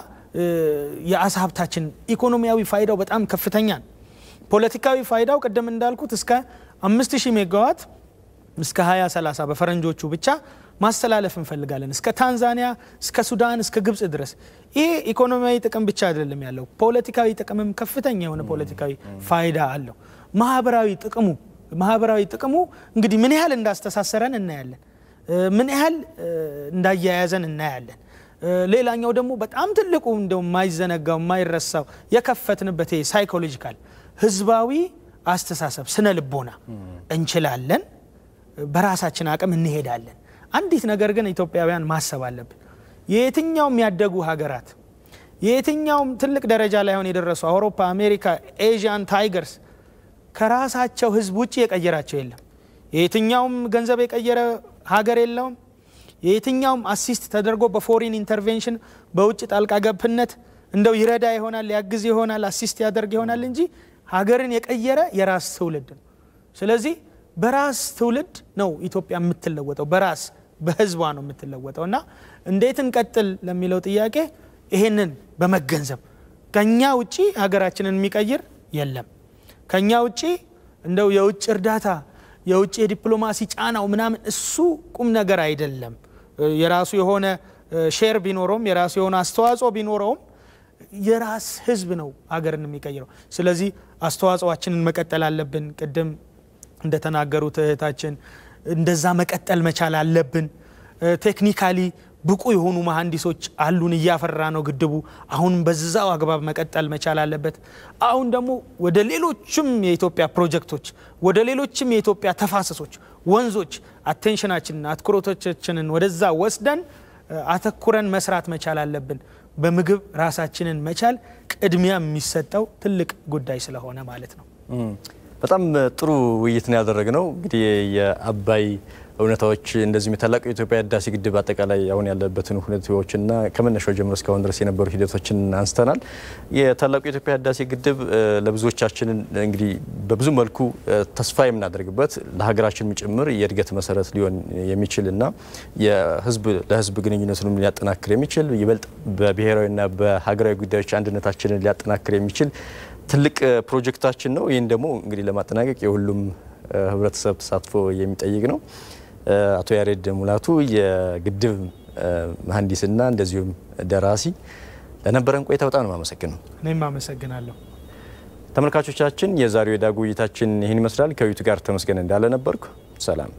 የአሳ ሀብታችን ኢኮኖሚያዊ ፋይዳው በጣም ከፍተኛ ነው። ፖለቲካዊ ፋይዳው ቅድም እንዳልኩት እስከ 5000 ሜጋዋት እስከ 2030 በፈረንጆቹ ብቻ ማስተላለፍ እንፈልጋለን። እስከ ታንዛኒያ፣ እስከ ሱዳን፣ እስከ ግብፅ ድረስ። ይሄ ኢኮኖሚያዊ ጥቅም ብቻ አይደለም ያለው፣ ፖለቲካዊ ጥቅምም ከፍተኛ የሆነ ፖለቲካዊ ፋይዳ አለው። ማህበራዊ ጥቅሙ ማህበራዊ ጥቅሙ እንግዲህ ምን ያህል እንዳስተሳሰረን እናያለን፣ ምን ያህል እንዳያያዘን እናያለን። ሌላኛው ደግሞ በጣም ትልቁ እንደው የማይዘነጋው የማይረሳው የከፈትንበት ሳይኮሎጂካል ህዝባዊ አስተሳሰብ ስነ ልቦና እንችላለን፣ በራሳችን አቅም እንሄዳለን። አንዲት ነገር ግን ኢትዮጵያውያን ማሰብ አለብን። የየትኛውም ያደጉ ሀገራት የየትኛውም ትልቅ ደረጃ ላይ አሁን የደረሱ አውሮፓ፣ አሜሪካ፣ ኤዥያን ታይገርስ ከራሳቸው ህዝብ ውጭ የቀየራቸው የለም። የየትኛውም ገንዘብ የቀየረ ሀገር የለውም። የየትኛውም አሲስት ተደርጎ በፎሪን ኢንተርቬንሽን በውጭ ጣልቃ ገብነት እንደው ይረዳ ይሆናል ያግዝ ይሆናል አሲስት ያደርግ ይሆናል እንጂ ሀገርን የቀየረ የራስ ትውልድ ነው። ስለዚህ በራስ ትውልድ ነው ኢትዮጵያ የምትለወጠው፣ በራስ በህዝቧ ነው የምትለወጠው እና እንዴት እንቀጥል ለሚለው ጥያቄ ይሄንን በመገንዘብ ከኛ ውጪ ሀገራችንን የሚቀይር የለም። ከኛ ውጪ እንደው የውጭ እርዳታ የውጭ የዲፕሎማሲ ጫናው ምናምን እሱ ቁም ነገር አይደለም። የራሱ የሆነ ሼር ቢኖረውም የራሱ የሆነ አስተዋጽኦ ቢኖረውም የራስ ህዝብ ነው ሀገርን የሚቀይረው። ስለዚህ አስተዋጽኦአችንን መቀጠል አለብን። ቅድም እንደተናገሩት እህታችን እንደዛ መቀጠል መቻል አለብን። ቴክኒካሊ ብቁ የሆኑ መሀንዲሶች አሉን፣ እያፈራ ነው ግድቡ። አሁን በዛው አግባብ መቀጠል መቻል አለበት። አሁን ደግሞ ወደ ሌሎችም የኢትዮጵያ ፕሮጀክቶች፣ ወደ ሌሎችም የኢትዮጵያ ተፋሰሶች፣ ወንዞች አቴንሽናችንን አትኩሮቶቻችንን ወደዛ ወስደን አተኩረን መስራት መቻል አለብን። በምግብ ራሳችንን መቻል ቅድሚያ የሚሰጠው ትልቅ ጉዳይ ስለሆነ ማለት ነው። በጣም ጥሩ ውይይት ነው ያደረግነው። እንግዲህ የአባይ እውነታዎች እንደዚሁም የታላቁ የኢትዮጵያ ህዳሴ ግድብ አጠቃላይ አሁን ያለበትን ሁኔታዎችና ከመነሻው ጀምሮ እስካሁን ድረስ የነበሩ ሂደቶችን አንስተናል። የታላቁ የኢትዮጵያ ህዳሴ ግድብ ለብዙዎቻችንን እንግዲህ በብዙ መልኩ ተስፋ የምናደርግበት ለሀገራችን ጭምር የእድገት መሰረት ሊሆን የሚችልና የህዝብ ለህዝብ ግንኙነቱንም ሊያጠናክር የሚችል ይበልጥ በብሔራዊና በሀገራዊ ጉዳዮች አንድነታችንን ሊያጠናክር የሚችል ትልቅ ፕሮጀክታችን ነው። ይህን ደግሞ እንግዲህ ለማጠናቀቅ የሁሉም ህብረተሰብ ተሳትፎ የሚጠይቅ ነው። አቶ ያሬድ ሙላቱ የግድብ መሀንዲስና እንደዚሁም ደራሲ ለነበረን ቆይታ በጣም ነው የማመሰግነው። እኔም አመሰግናለሁ። ተመልካቾቻችን የዛሬው የዳጉ ውይይታችን ይህን ይመስላል። ከዊቱ ጋር ተመስገን እንዳለ ነበርኩ። ሰላም